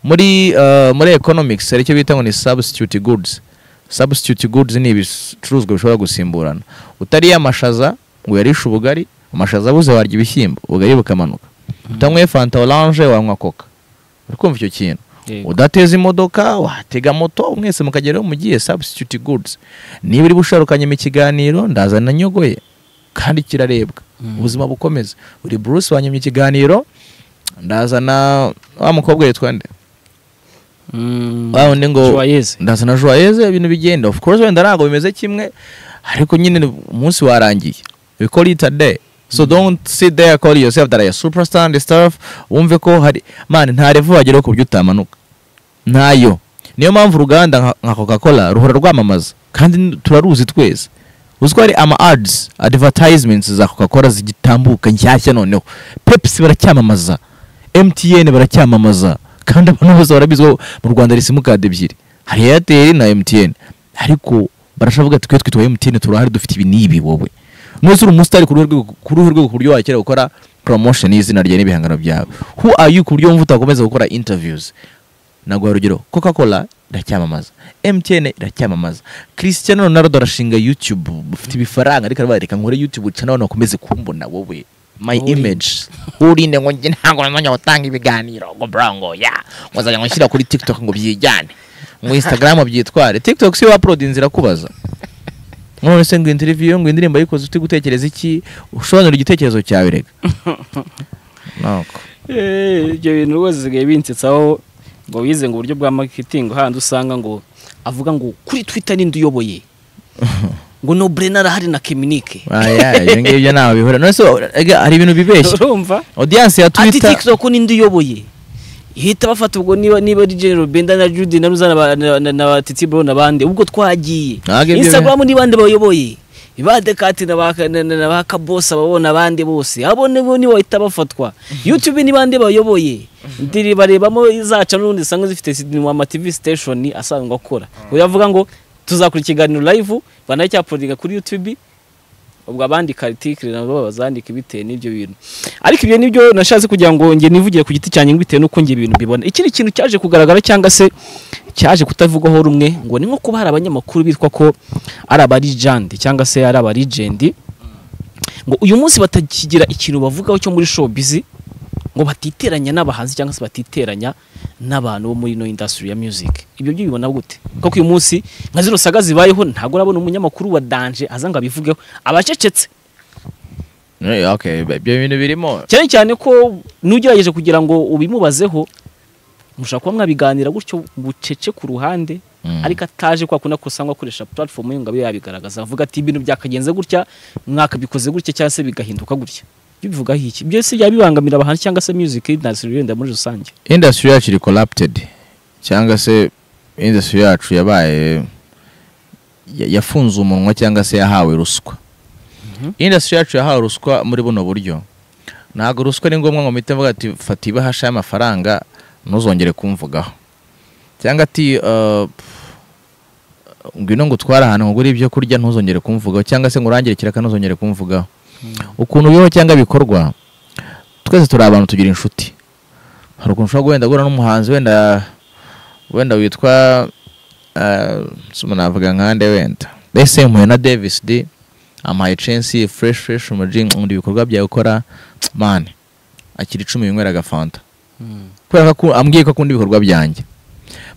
A: muri uh, muri economics hari icyo bita ngo ni substitute goods substitute goods ni ibicuruzwa bishobora gusimburana utariye amashaza ngo uyarishe ubugari amashaza abuze warya ibishyimbo ubugari bukamanuka utanywe fanta orange wanywa coca uri kumva icyo kintu udateza imodoka watega moto mwese mukageraho mugiye substitute goods niba uri busharukanye mu kiganiro ndazana nyogoye kandi kirarebwa ubuzima bukomeza uri Bruce wanyemye ikiganiro ndazana wa mukobwa yitwa nde wa wundi ngo
B: yeze
A: ndazana joyeze ibintu bigenda of course wenda ntabwo bimeze kimwe ariko nyine umunsi warangiye we call it a day so don't sit there call yourself that I a superstar and stuff wumve ko hari man nta revu wageraho ku buryo utamanuka ntayo niyo mpamvu uruganda nka- nka coca cola ruhora rwamamaza kandi turaruzi twese uzi ko hari ama ads advertisements za coca cola zigitambuka nshyashya noneho pepsi baracyamamaza mtn baracyamamaza kandi abantu bose barabizi ko mu rwanda hari simukadi ebyiri hari airtel na mtn ariko barashavuga ati twe twitwa mtn turahari dufite ibi n'ibi wowe nuzi uri umusitari ku ruhe rwego- ku ruhe rwego ku buryo wakera gukora promotion y'izina ryawe n'ibihangano byawe who are you ku buryo wumva utakomeza gukora interviews naguha urugero coca cola iracyamamaza mtn iracyamamaza cristiano ronaldo arashinga youtube ufite ibifaranga ariko aravuga reka nkore youtube cyane abantu bakomeze kumbona wowe my
B: Uri-
A: image urinde ngo njye ntabwo nanjye gutanga ibiganiro ngo bro ngo ya ngo nzajya ngo nshyira kuri tiktok ngo byijyane ngo instagram byitware tiktok si waplodinze irakubaza none se ngo interview ngo indirimbo yikoze ufite gutekereza iki usobanura igitekerezo cyawe rega nuko
B: Eh, ibyo bintu rwose zisigaye binsetsaho ngo wize ngo uburyo bwa marketing handi usanga ngo avuga ngo kuri twitter ninde uyoboye ngo no brena arahari na keminike
A: Ah, yeah, ibyo ngibyo ntaho bihura none se ega, hari ibintu bibeshya
B: urumva
A: audience ya
B: ati
A: twitter
B: tiktok ninde uyoboye ihita bafata ubwo niba niba ari general benda na judy na ruzana ba- na- na- na titi bro n'abandi ubwo twagiye
A: Ntabwo ibyo
B: instagram ni bande bayoboye ba dekati na ba- na- na- na ba kabose ababona abandi bose abo nibo nibo bahita bafatwa youtube ni bande bayoboye ndiri barebamo izaca n'ubundi usanga zifite ama tv station asanzwe akora uyu avuga ngo tuzakora ikiganiro live banacyapodinga kuri youtube ubwo abandi karitikire nabo bazandika bitewe n'ibyo bintu ariko ibyo nibyo nashatse kugira ngo nge nivugire ku giti cyanjye bitewe n'uko nge ibintu bibona ikindi kintu cyaje kugaragara cyangwa se cyaje kutavugwaho rumwe ngo ni nko kuba hari abanyamakuru bitwa ko ari abarijandi cyangwa se ari abarijendi ngo uyu munsi batakigira ikintu bavugaho cyo muri showbiz ngo batiteranya n'abahanzi cyangwa se batiteranya n'abantu bo muri no industry ya music ibyo byo bibona gute kuko uyu munsi nka zino saga zibayeho ntabwo urabona umunyamakuru wa danje aza ngo abivugeho abacecetse
A: Eh, okay ibyo bintu birimo
B: cyane cyane ko n'ugerageje kugira ngo ubimubazeho mushobora kuba mwabiganira gutyo bucece ku ruhande
A: Mm.
B: ariko ataje kwa kuna kusangwa akoresha platform ye ngo abe yabigaragaza avuga ati ibintu byakagenze gutya mwakabikoze gutya cyangwa se bigahinduka gutya ibyo bivugaho iki byose byabibangamira abahanzi cyangwa se music industry yenda muri rusange
A: industry yacu iri collapted cyangwa se industry yacu yabaye ya- yafunze umunwa cyangwa se yahawe ruswa
B: Mhm.
A: industry yacu yahawe ruswa muri buno buryo ntabwo ruswa ni ngombwa ngo mpite mvuga ati fata ibahasha y'amafaranga ntuzongere kumvugaho cyangwa ati uh, ngwino ngo utware ahantu ngure ibyo kurya ntuzongere kumvugaho cyangwa se ngo urangire ikiraka ntuzongere kumvugaho ukuntu bibaho cyangwa bikorwa twese turi abantu tugira inshuti hari ukuntu ushobora guhenda guhura n'umuhanzi wenda wenda witwa eh, sima navuga nkande wenda ese mpuye na davis d amuhaye censi fresh fresh umuji nkunda ibikorwa byawe ukora mane akira icumi yinywera agafanta kubera ko aku- ambwiye ko akunda ibikorwa byanjye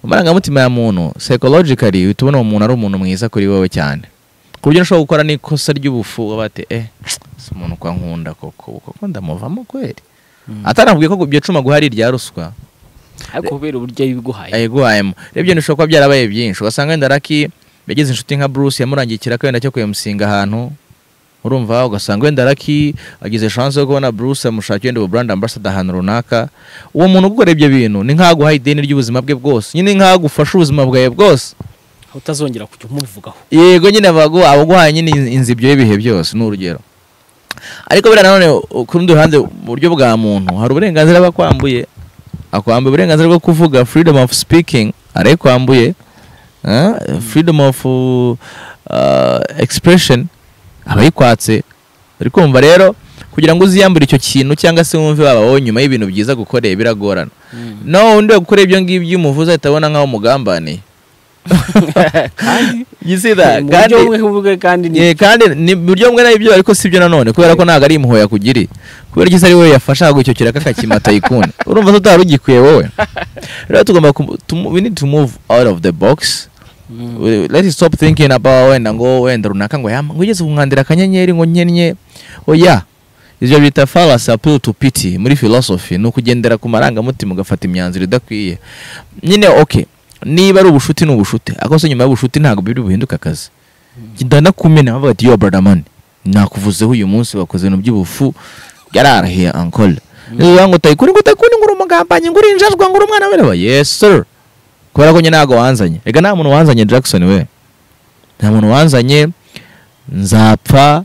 A: mu marangamutima ya muntu psychologically uhita ubona uwo muntu ari umuntu mwiza kuri wowe cyane ku buryo ushobora gukora n'ikosa ry'ubufu uba bate eh si umuntu kwa nkunda koko koko ndamuvamo kweri ataramubwiye ko ibyo cuma guhari rya ruswa
B: ariko kubera uburyo yabiguhaye
A: ayiguhayemo rebye ntishobora kuba byarabaye byinshi ugasanga wenda raki yagize inshuti nka bruce yamurangiye ikiraka wenda cyo kuyamusinga ahantu urumva ugasanga wenda raki agize chance yo kubona bruce amushakira wenda ubu brand ambassador ahantu runaka uwo muntu gukora ibyo bintu ni nk'aguha ideni ry'ubuzima bwe bwose nyine ni nk'agufasha ubuzima bwawe bwose
B: aho utazongera kujya umuvugaho
A: yego nyine bagu abaguhaye nyine inzibyo y'ibihe byose ni urugero ariko buriya nanone u- ku rundi ruhande mu buryo bwa muntu hari uburenganzira aba akwambuye akwambuye uburenganzira bwo kuvuga freedom of speaking arayikwambuye eh, freedom of uh, expression aba ayikwatse uri kumva rero kugira ngo uziyambure icyo kintu cyangwa se wumve wabaho nyuma y'ibintu byiza gukoreye biragorana no undi gukora ibyo ngibyo umuvuze ahita abona nk'aho umugambaniye You see that?
B: mu
A: kandi
B: buryo bumwe uvuge kandi ni
A: eh, kandi ni mu buryo bumwe n'ibyo ariko si byo nanone kubera ko ntabwo ari impuhwe yakugiriye kubera ko isi ari wowe yafasha icyo kiraka akakimata yikunda urumva ko utari ugikwiye wowe rero tugomba ku- to- we need to move out of the box
B: Mm.
A: We- let's stop thinking about wenda ngo wenda runaka ngo yama ngo ugeze ku nkandira akanyenyeri ngo nkennye oya ibyo bita fallacy appeal to pity muri philosophy ni ukugendera ku marangamutima ugafata imyanzuro idakwiye nyine okay niba ari ubushuti ni ubushuti ariko se nyuma y'ubushuti ntabwo biri buhinduka akazi ndanakumena bavuga ati yo brother man nakuvuzeho uyu munsi wakoze ibintu by'ubufu yararahiye ankole niba ngo utayikuri ngo utayikuri ngo uri umugambanyi ngo uri injajwa ngo uri umwana w'ireba yes sir kubera ko nyine ntabwo wanzanye reka nta muntu wanzanye Jackson we nta muntu wanzanye nzapfa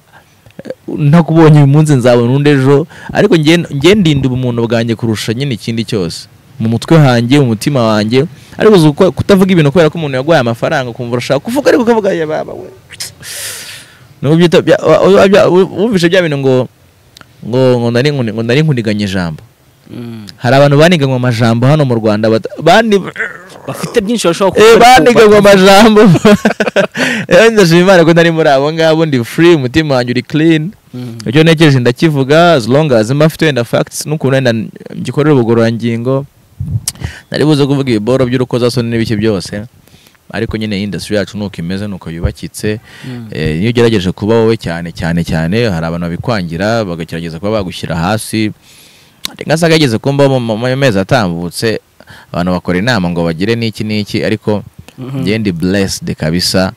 A: eh, ntakubonye uyu munsi nzabona undi ejo ariko nge- nge ndinda ubumuntu bwanjye kurusha nyine ikindi cyose mu mutwe hanjye mu mutima wanjye ariko uzi uko- kutavuga ibintu kubera ko umuntu yaguhaye amafaranga ukumva urashaka kuvuga ariko ukavuga ya baba we Nubwo byita- bya- wa- wa- bya- wumvise bya bintu ngo ngo ngo nari nkuni- ngo nari nkuniganye ijambo
B: Mm.
A: hari abantu baniganywe amajambo hano mu Rwanda bata- bani
B: bafite byinshi bashobora
A: Eh,
B: gukora ariko
A: bandiganywe
B: ba-
A: amajambo rero ndashima imana ko ntari muri abo ngabo ndi free umutima wanjye uri clean
B: Mm.
A: icyo ntekereje ndakivuga as long as mba afite wenda facts n'ukuntu wenda ngikorera ubugororangingo nari buze kuvuga ibiboro by'urukozasoni n'ibiki byose ariko nyine iyi industry yacu nuko imeze nuko yubakitse
B: Mm.
A: Eh, iyo ugerageje kuba wowe cyane cyane cyane hari abantu babikwangira bagagerageza kuba bagushyira hasi reka se ageze kumba mu mu- mu mezi atambutse abantu bakora inama ngo bagire n'iki n'iki ariko
B: Mhm.
A: njye ndi blessed kabisa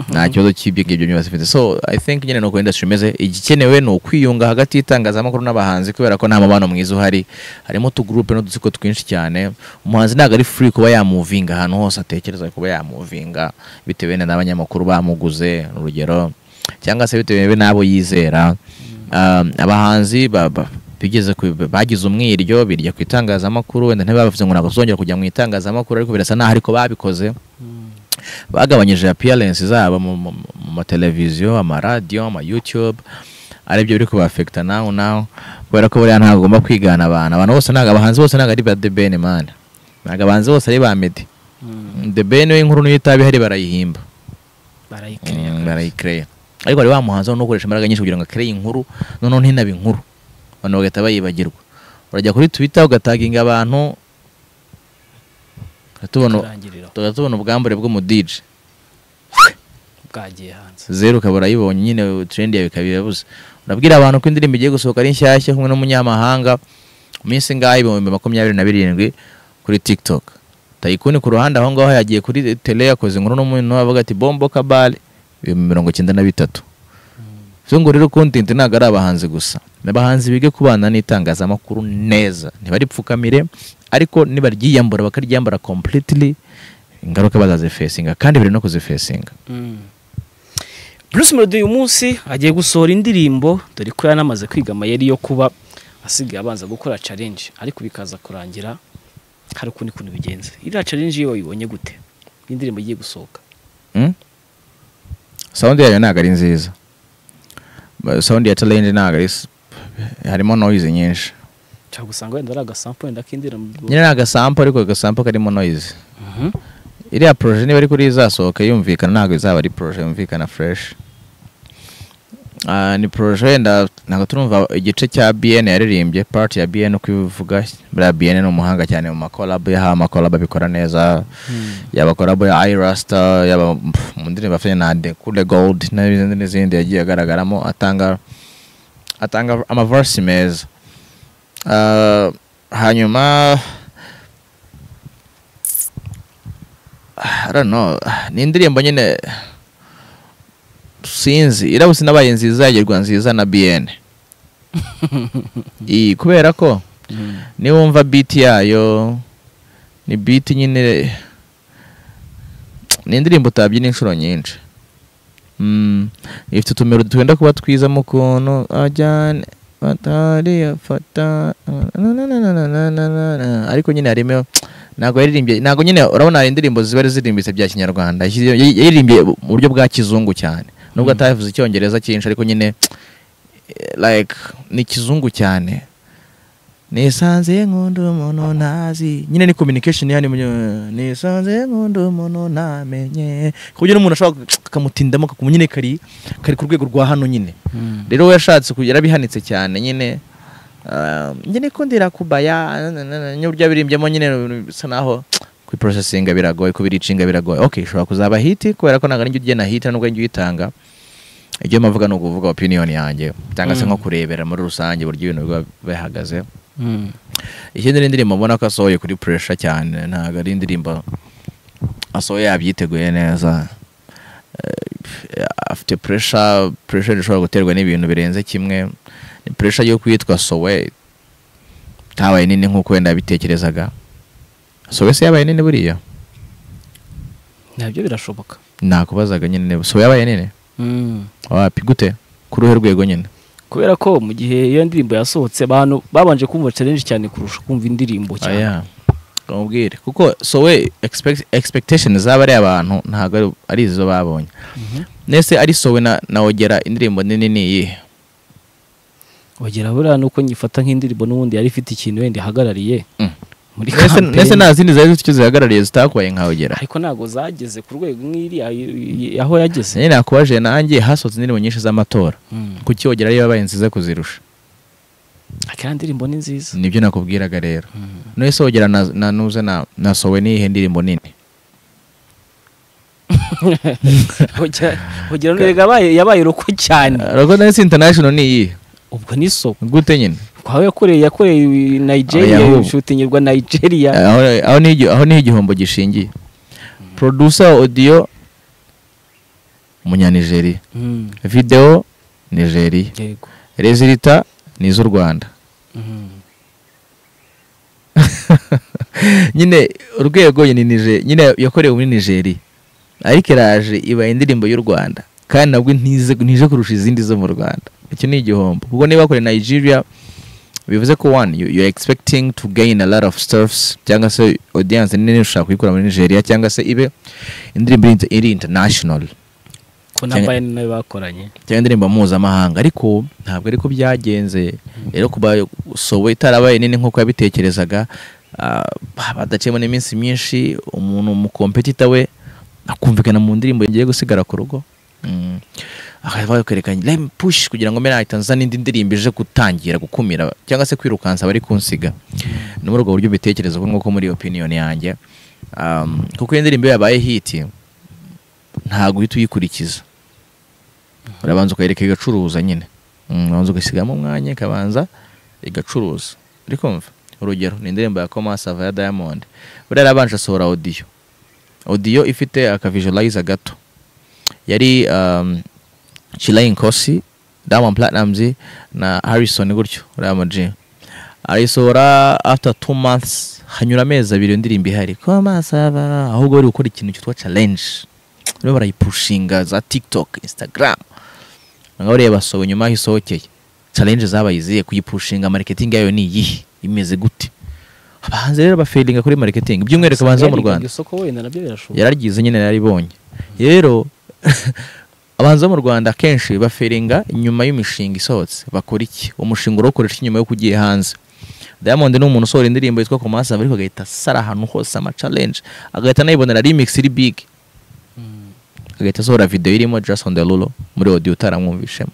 A: nta kibazo cy'ibyo ngibyo byose mfite so i think nyine nuko industry imeze igikenewe ni ukwiyunga hagati y'itangazamakuru n'abahanzi kubera ko nta mubano mwiza uhari harimo utugurupe n'udutsiko twinshi cyane umuhanzi ntabwo ari free kuba yamuvinga ahantu hose atekereza kuba yamuvinga bitewe na n'abanyamakuru bamuguze urugero cyangwa se bitewe n'abo yizera Um, abahanzi ba- ba- bigeze ku- bagize umwiryo birya ku itangazamakuru wenda ntibavuze ngo ntabwo tuzongera kujya mu itangazamakuru ariko birasa naho ariko babikoze bagabanyije appearance zabo mu- mu mu mateleviziyo amaradiyo ama youtube aribyo biri kubafekita nawe nawe kubera ko buriya ntabwo ugomba kwigana abantu abantu bose ntabwo abahanzi bose ntabwo ari ba the ben man ntabwo abahanzi bose ari ba medi
B: Mm.
A: the ben w'inkuru niyo itaba ihari barayihimba
B: barayikereya
A: Mm, barayikereya ariko hari wa muhanzi ubona ukoresha imbaraga nyinshi kugira ngo akereye inkuru noneho ntinaba inkuru abantu bagahita bayibagirwa urajya kuri twitter ugataginga abantu tubona
B: karangirira
A: tubona ubwambure bw'umudije
B: bwagiye hanze
A: zeru ukaba urayibonye nyine trend yawe ikaba irabuze urabwira abantu ko indirimbo igiye gusohoka ari nshyashya kumwe n'umunyamahanga mu minsi ngaho ibihumbi makumyabiri na birindwi kuri tiktok tayikuni ku ruhande aho ngaho yagiye kuri tele yakoze inkuru n'umuntu avuga ati bombo kabale ibihumbi mirongo icyenda na bitatu so ngo rero content ntabwo ari abahanzi gusa ni abahanzi bige kubana n'itangazamakuru neza ntibaripfukamire ariko nibaryiyambura bakaryambura completely ingaruka bazazifesinga kandi biri no kuzifesinga
B: Mm. Bruce Melody uyu munsi agiye gusohora indirimbo dore ko yanamaze kwiga amayeri yo kuba asigaye abanza gukora challenge ariko bikaza kurangira hari ukundi kuntu bigenze iriya challenge iyo wayibonye gute indirimbo igiye gusohoka
A: Mm? sound yayo ntabwo ari nziza Ba- sound ya challenge ntabwo ari s- harimo noise nyinshi
B: nshaka gusanga wenda ari agasampo wenda k'indirimbo
A: nyine ni agasampo ariko agasampo karimo noise
B: Mhm.
A: iriya projet niba ariko izasohoka yumvikana ntabwo izaba ari projet yumvikana fresh Ah, ni projet wenda ntabwo turumva igice cya bn yaririmbye part ya bn uko ibivuga buriya bn ni umuhanga cyane mu makolabu yaha amakolabu abikora neza
B: Mm.
A: yaba korabo ya irasta yaba pff, mu ndirimbo afite na de kule gold n'izindi n'izindi yagiye agaragaramo atanga atanga amavarisi meza Ah, hanyuma I don't know, ni indirimbo nyine sinzi irabutse nabaye nziza yagerwa nziza na bn iyi kubera ko
B: Mm.
A: niba wumva beat yayo ni beat nyine ni indirimbo utabyina inshuro nyinshi Mm, ifite utumero twenda kuba twiza mu kuntu ajyane atari afata na- na- na- na- na- na- na- na- na. ariko nyine harimo ntabwo yaririmbye ntabwo nyine urabona hari indirimbo ziba ari zirimbitse bya kinyarwanda Yashyize- yay- yaririmbye mu buryo bwa kizungu cyane nubwo
B: Mm.
A: atavuze icyongereza cyinshi ariko nyine eh, like ni kizungu cyane nisanze nkunda umuntu ntazi nyine ni communication yani munyo- nisanze nkunda umuntu namenye ku buryo n'umuntu ashobora kakamutindamo kakuma nyine kari kari ku rwego rwa hano nyine rero we yashatse kugira abihanitse cyane nyine ah, njye nikundira kubaya n'uburyo abirimbyemo nyine bisa naho kubiprocesinga biragoye kubiricinga biragoye ok ishobora kuzaba hiti kubera ko ntabwo ari njye ugena hiti nubwo ari njye uyitanga ibyo mavuga ni ukuvuga opinion yanjye cyangwa se
B: Mm.
A: nko kurebera muri rusange uburyo ibintu biba bihagaze ikindi ni indirimbo mbona ko asohoye kuri puresha cyane ntabwo ari indirimbo asohoye yabyiteguye neza Eh, afite puresha puresha ishobora guterwa n'ibintu birenze kimwe ni puresha yo kwitwa sowe itabaye nini nk'uko wenda yabitekerezaga sowe se yabaye nini buriya
B: nabyo birashoboka
A: nakubazaga nyine niba sowe yabaye nini wapi gute kuri uruhe rwego nyine
B: kubera ko mu gihe iyo ndirimbo yasohotse abantu babanje kumva challenge cyane kurusha kumva indirimbo cyane
A: Oya, umubwire kuko sowe expect- expectation z'abariya abantu ntabwo ari- ari izo babonye
B: Mhm.
A: nese ari sowe na na ogera indirimbo nini ni iyihe
B: bagera buriya ni uko nyifata nk'indirimbo n'ubundi yari ifite ikintu wenda ihagarariye
A: Mm.
B: muri
A: Nese- nese
B: kampeni
A: nta zindi zari zifite icyo zihagarariye zitakubaye nka ogera
B: ariko ntabwo zageze ku rwego nk'iriya y- y- aho yageze
A: nyine nakubaje nanjye hasohotse indirimbo nyinshi z'amatora
B: Mm.
A: kuki ogera ariyo yabaye nziza kuzirusha
B: akira ndirimbo ni nziza
A: nibyo nakubwiraga rero
B: Mm.
A: nese ogera na na- nuze na na sowe ni iyihe ndirimbo nini
B: Ogera- ogera nurega yabaye yabaye roko cyane
A: rogo dance international ni iyihe
B: ubwo ni so
A: gute nyine
B: kwawe yakoreye yakoreye Nigeria
A: Oya, ahubwo.
B: shutingirwa Nigeria
A: aho aho ni igi- aho ni igihombo gishingiye producer audio umunyanigeriya
B: Mm.
A: video nigeriya
B: yego
A: resulita ni iz'u rwanda
B: Mm.
A: nyine urwego ni Niger- nyine yakorewe muri nigeriya ariko iraje ibaye indirimbo y'u rwanda kandi nabwo ntize ntije kurusha izindi zo mu rwanda icyo ni igihombo kuko niba bakoreye nigeria bivuze ko one you, you're expecting to gain a lot of stuffs cyangwa se audience nini ushaka kuyikura muri nigeria cyangwa se ibe indirimbo iri inter- iri international
B: ko na Bayern nayo bakoranye
A: cyangwa indirimbo mpuzamahanga ariko ntabwo ariko byagenze rero kuba sowe itarabaye nini nk'uko yabitekerezaga ah, badaciyemo n'iminsi myinshi umuntu umukompetita we akumvikana mu ndirimbo ngiye gusigara ku rugo Mm. akaba yakwerekanye lem push kugira ngo mera ahita nzana indi ndirimbo ije gutangira gukumira cyangwa se kwirukansa abari kunsiga ni muri ubwo buryo mbitekereza ubu nk'uko muri opinion yanjye Um, kuko iyo ndirimbo iyo yabaye hiti ntabwo uhita uyikurikiza urabanza ukayereka igacuruza nyine Mm, urabanza ugasigamo umwanya ikabanza igacuruza uri kumva urugero ni indirimbo ya koma sava ya diamond buriya yarabanje asohora audio audio ifite akavisualiza gato yari um, chilayi nkosi diamond platnumz na harrison gutyo uriya muji arayisohora after two months hanyura amezi abiri iyo ndirimbo ihari koma sava ahubwo bari gukora ikintu cyitwa challenge barimo barayipushinga za tiktok instagram ngaho ureba sowe nyuma aho isohokeye challenge zabaye izihe kuyipushinga marketing yayo ni iyihe imeze gute abahanzi rero bafiringa kuri marketing by'umwihariko abahanzi bo mu rwanda
B: isoko wenda nabyo birashoboka
A: yararyize nyine yararibonye rero abanza mu rwanda akenshi baferinga inyuma y'imishinga isohotse bakora iki umushinga urawukoresha inyuma y'uko ugiye hanze diamond ni umuntu usohora indirimbo yitwa ku masava ariko agahita asara ahantu hose ama challenge agahita anayibonera remix iri big agahita asohora video irimo just on the lulu muri audio utaramwumvishemo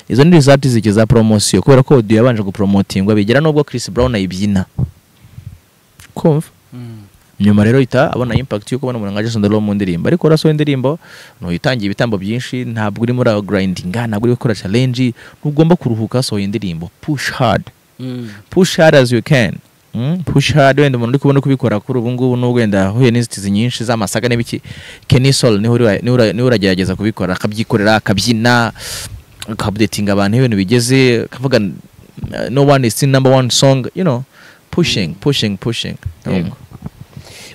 A: izo ni result zike za promosiyo kubera ko audio yabanje gupromotingwa bigera n'ubwo Chris Brown ayibyina kumva nyuma rero ihita abona impact yo kubona umuntu nka Jason Derulo mu ndirimbo ariko urasohoye indirimbo ntuyitangiye ibitambo byinshi ntabwo uri muri aho grindinga ntabwo uri gukora challenge ntugomba kuruhuka hasohoye indirimbo push hard push hard as you can Mm, push hard wenda umuntu uri kubona uri kubikora kuri ubu ngubu n'ubwo wenda ahuye n'inzitizi nyinshi z'amasaga n'ibiki Kenny Sol niwe uri- niwe ura- niwe uragerageza kubikora akabyikorera akabyina akabudetinga abantu iyo ibintu bigeze akavuga uh, no one is the number one song you know pushing pushing pushing
B: Yego.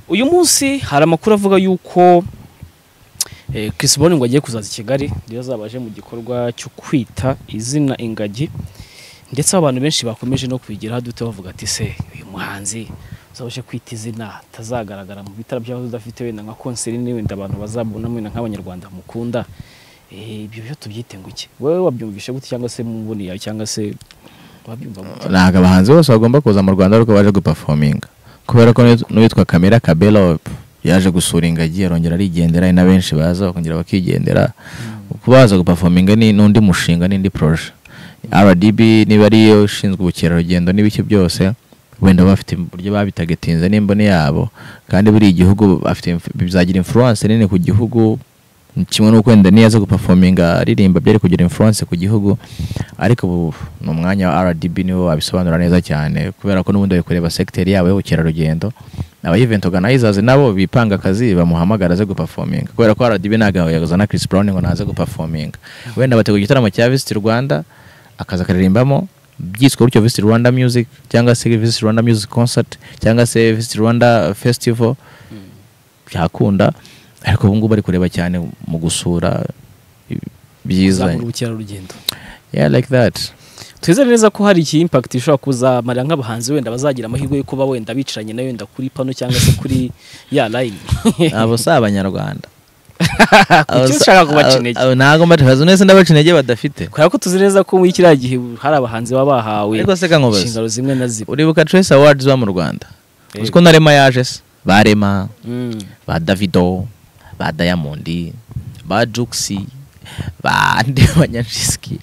B: uyu munsi hari amakuru avuga yuko eh, Chris Brown ngo agiye kuzaza i Kigali rero azaba aje mu gikorwa cyo kwita izina ingagi ndetse aho abantu benshi bakomeje no kubigira dute bavuga ati se uyu muhanzi uzabaje kwita izina atazagaragara mu bitaro by'aho udafite wenda nka konseri ni wenda abantu bazabona wenda nk'abanyarwanda mukunda Eh, ibyo byo tubyite ngo iki wowe wabyumvishe gute cyangwa se mubuniye cyangwa se babyumva gutya
A: ntabwo abahanzi bose bagomba kuza mu rwanda ariko baje gupafominga kubera ko n'uwit- n'uwitwa kamera kabelope yaje gusura ingagi arongera arigendera hari na benshi baza bakongera bakigendera kuba baza gupafominga ni n'undi mushinga n'indi poroje rdb niba ariyo ishinzwe ubukerarugendo n'ibiki byose wenda bafite uburyo babitagetinze n'imboni yabo kandi buri gihugu bafite inf- bizagira influence nini ku gihugu kimwe n'uko wenda niyo aza gupafominga aririmba byari kugira influence ku gihugu ariko ubu ni umwanya wa rdb niwo wabisobanura neza cyane kubera ko n'ubundi bari kureba segiteri yabo y'ubukerarugendo aba event organizers nabo bipanga akazi bamuhamagara aze gupafominga kubera ko rdb ntabwo yazana chris brown ngo naze gupafominga wenda bategura igitaramo cya visit rwanda akaza akaririmbamo byitwa gutyo visit rwanda music cyangwa se visit rwanda music concert cyangwa se visit rwanda festival byakunda ariko ubu ngubu bari kureba cyane mu gusura byiza
B: kuzamura ubukerarugendo
A: yeah like that
B: twizere neza ko hari iki impact ishobora kuzamarira nk'abahanzi wenda bazagira amahirwe yo kuba wenda bicaranye na wenda kuri pano cyangwa se kuri ya line
A: abo si abanyarwanda
B: kuki ushaka kubaca intege
A: Abo- abo ntabwo mbaca neza ndabaca intege badafite
B: kubera ko tuzi neza ko muri kiriya gihe hari abahanzi baba bahawe
A: ariko se kankubaza
B: inshingano zimwe na zimwe
A: uribuka trace awards ba mu rwanda
B: Eh.
A: uzi ko na rema yaje se ba rema
B: Mm.
A: ba davido ba diamond ba juxi ba andi banyanshiski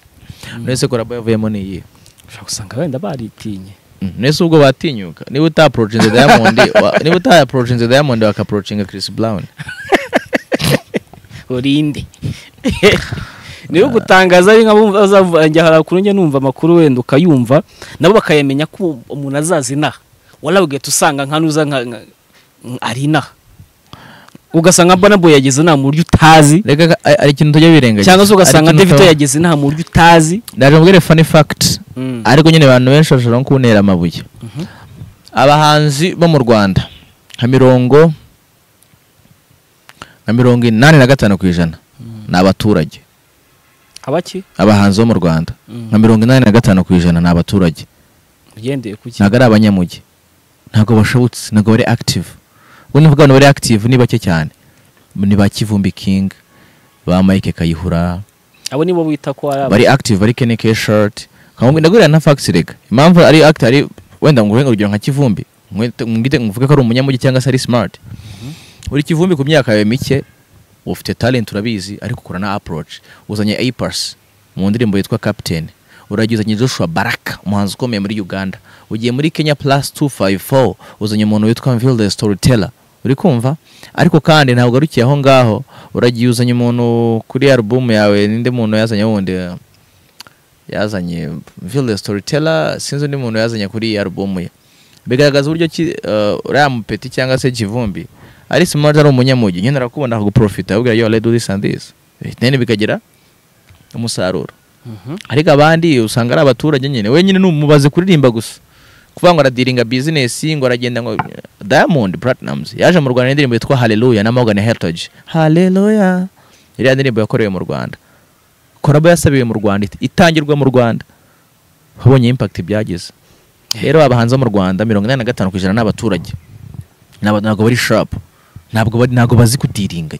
A: mwese korabo yavuyemo niyihe
B: ushobora gusanga wenda baritinye
A: Mm, Nese ubwo batinyuka niba utaprochinze Diamond wa- niba utaprochinze Diamond wakaprochinga Chris Brown
B: urinde niyo gutangaza ari nk'abumva bazavuga njya harakuru njya numva amakuru wenda ukayumva nabo bakayamenya ko umuntu azaza inaha wari ugahita usanga nka nuza nka nka- nka- ari inaha ugasanga mbona boy yageze inaha mu buryo utazi
A: reka ka- ari ari ikintu tujya birengagiza
B: cyangwa se ugasanga
A: Ari ikintu
B: davido
A: uta-
B: yageze inaha mu buryo utazi
A: ndaje mubwire funny fact
B: Mm.
A: ariko nyine abantu benshi bashobora no kuntera amabuye
B: Mhm.
A: abahanzi bo mu Rwanda nka mirongo nka mirongo inani na gatanu ku ijana ni abaturage
B: abaki
A: abahanzi bo mu Rwanda nka mirongo inani na gatanu ku ijana ni abaturage
B: ugendeye ku
A: ntabwo ari abanyamugi ntabwo bashobotse ntabwo bari active ubwo ni abantu bari active ni bake cyane ni ba kivumbi king ba mike kayihura
B: abo nibo bita ko ari aba
A: bari active bari kene ke shirt kamwe ndagurira na facts rega impamvu ari active ari wenda ngo ngo urugero nka kivumbi mwite- mwite mvuge ko ari umunyamugi cyangwa se ari smart uri kivumbi ku myaka yawe mike ufite talent urabizi ariko ukora na approach uzanye apers mu ndirimbo yitwa captain uragizanye joshua baraka umuhanzi ukomeye muri uganda ugiye muri kenya plus 254 uzanye umuntu witwa mville the storyteller uri kumva ariko kandi ntabwo arukiye aho ngaho uragiye uzanye umuntu kuri album yawe ninde muntu yazanye wundi yazanye mville the storyteller sinzi undi muntu yazanye kuri iyi album ye bigaragaza uburyo ki eh, uriya mupeti cyangwa se kivumbi ari smart ari umunyamugi nyine arakubona akaguprofita akubwira yo let's do this and this then bikagira umusaruro
B: Mhm.
A: ariko abandi usanga ari abaturage nyine we nyine numubaze kuririmba gusa kuvuga ngo aradiringa bizinesi ngo aragenda ngo Diamond Platnumz yaje mu Rwanda n'indirimbo yitwa Hallelujah na Morgan Heritage Hallelujah iriya ndirimbo yakorewe mu Rwanda korabo yasabiwe mu Rwanda it- itangirwa mu Rwanda ubonye impact byagize rero abahanzi bo mu Rwanda mirongo inani na gatanu ku ijana ni abaturage Ni abantu ntabwo bari sharp ntabwo bari- ntabwo bazi kutiringa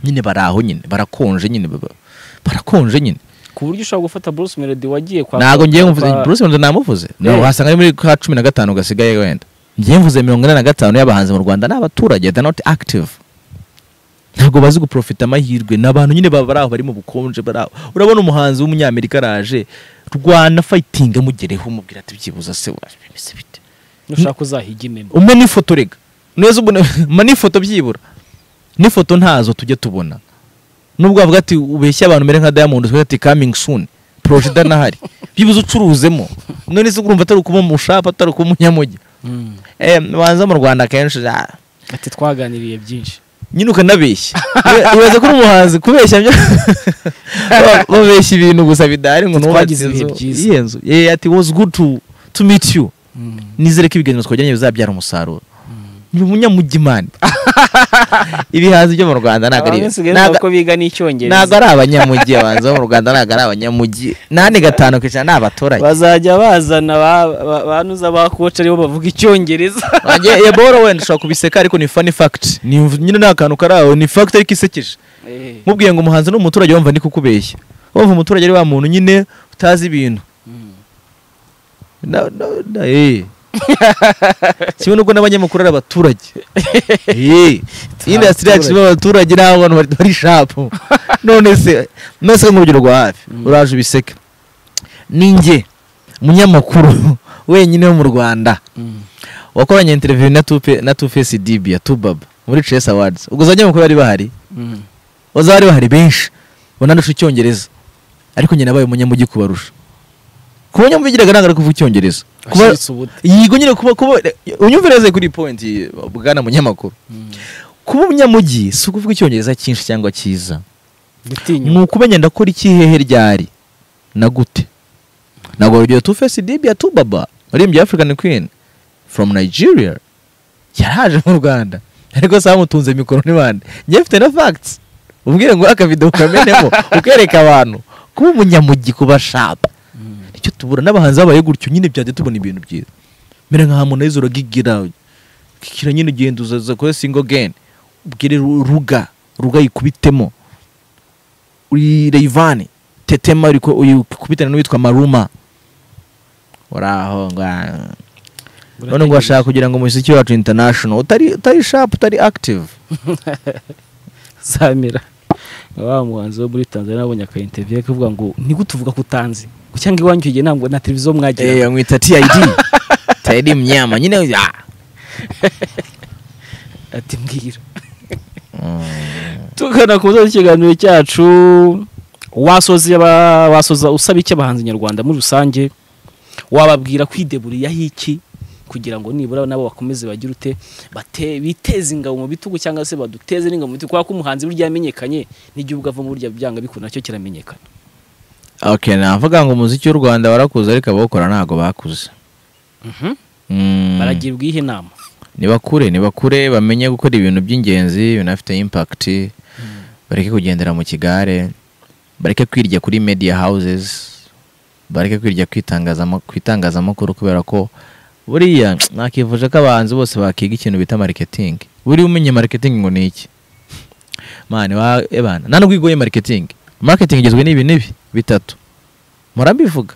A: nyine bari aho nyine barakonje nyine baba- barakonje nyine
B: ku buryo ushobora gufata Bruce Melody wagiye kwa
A: ntabwo ngiye mvuze
B: kwa-
A: Bruce Melody namuvuze
B: Yeah.
A: no wasanga ari muri ka cumi na gatanu gasigaye wenda ngiye mvuze mirongo inani na gatanu y'abahanzi mu Rwanda ni abaturage they're not active ntabwo bazi guprofita amahirwe ni abantu nyine baba bari aho bari mu bukonje bari aho urabona umuhanzi w'umunyamerika araje rwana fayitinga amugereho umubwira ati byibuza se wabimeze bite
B: nushaka uzahiga imemo
A: umwe n'ifoto rega neza ubona ma n'ifoto byibura n'ifoto ntazo tujya tubona nubwo wavuga ati ubeshya abantu mbere nka diamond uvuga ati coming soon proje idanahari byibuze ucuruzemo none se urumva atari ukuba umushapa atari ukuba umunyamugi
B: Mm.
A: eh banza mu rwanda kenshi ah,
B: ati twaganiriye byinshi
A: nyine ukanabeshya Iba- ibaze ko uri umuhanzi kubeshya byo Ba- babeshya ibintu gusa bidahari ngo
B: Twagize ibihe byiza.
A: iyihe nzu Eh, ati was good to to meet you
B: Mm.
A: nizere ko ibiganiro twagiranye bizabyara umusaruro ni umunyamugimani ibihazi byo mu rwanda ntabwo ari
B: abasigaye
A: ntabwo-
B: uko biga n'icyongereza
A: ntabwo ari abanyamugi abahanzi bo mu rwanda ntabwo ari abanyamugi nane gatanu ku ijana ni abaturage
B: bazajya bazana ba- ba- banuza ba koci aribo bavuga icyongereza
A: Wanjye- iyo boro wenda ushobora kubiseka ariko ni funny fact Ni- nyine nta kantu kari aho ni fact ariko isekeje
B: Eh,
A: mubwiye ngo umuhanzi ni umuturage wumva ni kukubeshya wumva umuturage ari wa muntu nyine utazi ibintu
B: mm.
A: Na- na- na- eh. kimwe n'ubwo n'abanyamakuru ari abaturage Eh. iyi indasitiri yacu irimo abaturage n'aho abantu bari- bari shapu none se none se nk'urugero rwa hafi
B: Mm.
A: uraje ubiseka ni njye munyamakuru wenyine wo mu rwanda
B: Mm.
A: wakoranye interiviyu na tupe na tufesi dibia tubaba muri chess awards ubwo za banyamakuru bari bahari
B: Mm.
A: baza bari bahari benshi banandusha icyongereza ariko njye nabaye umunyamugi kubarusha kuba nyamubigiraga ntabwo ari kuvuga icyongereza kuba
B: Washiritse ubute.
A: yego nyine kuba kuba unyumvire neza kuri iyi point bwana munyamakuru
B: Mm.
A: kuba umunyamugi si ukuvuga icyongereza cyinshi cyangwa cyiza
B: Gutinya.
A: ni ukumenya ndakora iki hehe ryari na gute ntabwo urugero tufesi dibia tubaba waririmbye african queen from nigeria yaraje mu rwanda ariko se bamutunze mikoro n'ibandi njye mfite na facts ubwire ngo akavidewo ukamenemo ukereka abantu kuba umunyamugi kuba shapa
B: Mm.
A: nicyo tubura n'abahanzi babaye gutyo nyine byajya tubona ibintu byiza mbere nka harmonize uragigira kikira nyine ugenda uzaza kuri single again ubwire Ru- ruga ruga yikubitemo uri reyivani tetema uri ku- uyikubitane n'uwitwa maruma uraho ngo ah. none ngo bashaka kugira ngo umuziki wacu international utari utari sharp utari active
B: Samira wa muhanzi wo muri Tanzania nabonye aka interview akavuga ngo nigute uvuga ko utanzi ngo cyangwa iwanyu igihe ntabwo na televiziyo mwagira
A: eh mwita TID TID mnyama nyine ah.
B: ati mbwira
A: Mm.
B: tugana ku musozi w'ikiganiro cyacu wasozi aba- wasoza usaba iki abahanzi nyarwanda muri rusange wababwira kwideburiyaho iki kugira ngo nibura nabo bakomeze bagire ute bate- biteze ingabo mu bitugu cyangwa se baduteze n'ingabo mu bitugu kubera ko umuhanzi burya yamenyekanye n'igihugu avamo burya byanga bikunda nacyo kiramenyekana
A: okay navuga ngo umuziki w'u rwanda warakuze ariko abawukora ntabwo bakuze Mm.
B: baragirwa ihe nama
A: nibakure nibakure bamenye gukora ibintu by'ingenzi binafite impact bareke kugendera mu kigare bareke kwirya kuri media houses bareke kwirya ku itangazama- ku itangazamakuru kubera ko buriya nakivuje ko abahanzi bose bakiga ikintu bita marketing buriya umenye marketing ngo ni iki mani wa ebana nta nubwo igoye marketing marketing igizwe n'ibi n'ibi bitatu murabivuga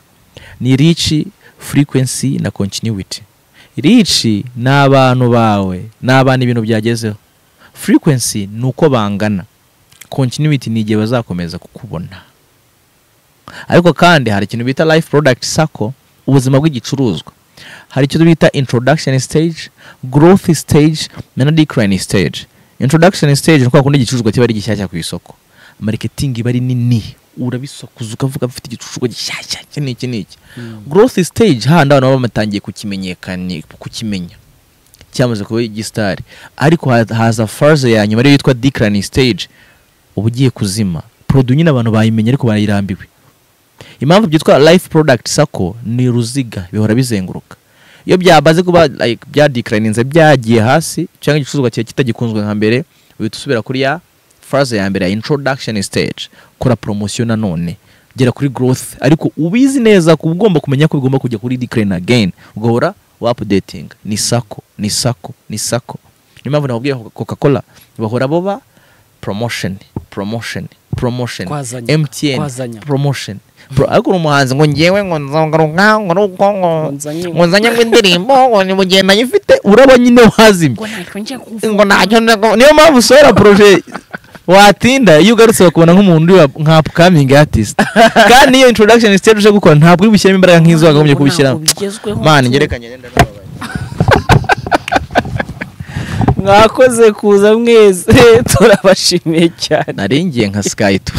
A: ni reach frequency na continuity reach ni abantu bawe ni abantu ibintu byagezeho frequency ni uko bangana continuity ni igihe bazakomeza kukubona ariko kandi hari ikintu bita life product sako ubuzima bw'igicuruzwa hari icyo bita introduction stage growth stage na decline stage introduction stage ni kwa kundi igicuruzwa kiba ari gishyashya ku isoko marketing iba ari nini urabisakuza ukavuga mfite igicuruzwa gishyashya iki n'iki n'iki growth stage hahandi abantu baba batangiye kukimenyekana kukimenya cyamaze kuba igisitari ariko ha- haza farze ya nyuma ariyo yitwa decline stage uba ugiye kuzima produit nyine abantu bayimenye ariko barayirambiwe impamvu byitwa life product sako ni uruziga bihora bizenguruka iyo byabaze kuba like, byadeclininze byagiye hasi cyangwa igicuruzwa cyawe kitagikunzwe nka mbere uhita usubira kuri ya farze ya mbere ya introduction stage kora promosiyo nanone gera kuri growth ariko ubizi neza ko ugomba kumenya ko bigomba kujya kuri decline again ugahora wapudetinga ni sako ni sako ni sako niyo mpamvu nakubwiye coca cola bahora boba promotion promotion promotion
B: Kwazanya,
A: mtn
B: kwazanya.
A: promotion Pro- ariko uri umuhanzi ngo ngewe ngo nzagaruka ngo nuko ngo
B: nzanye
A: ngo nzanye ngo indirimbo ngo ni mugihe nayifite uraba nyine wazimye ngo ntacyo ndago- niyo mpamvu usohora proje watinda iyo ugarutse bakubona nk'umuntu uri wa- nka upcoming artist kandi iyo introduction stage uje gukora ntabwo uri bushyiramo imbaraga nk'izo wakagombye kubishyiramo man ngerekanye rero ndababaye
B: mwakoze kuza mwese turabashimiye cyane
A: nari ngiye nka sky tu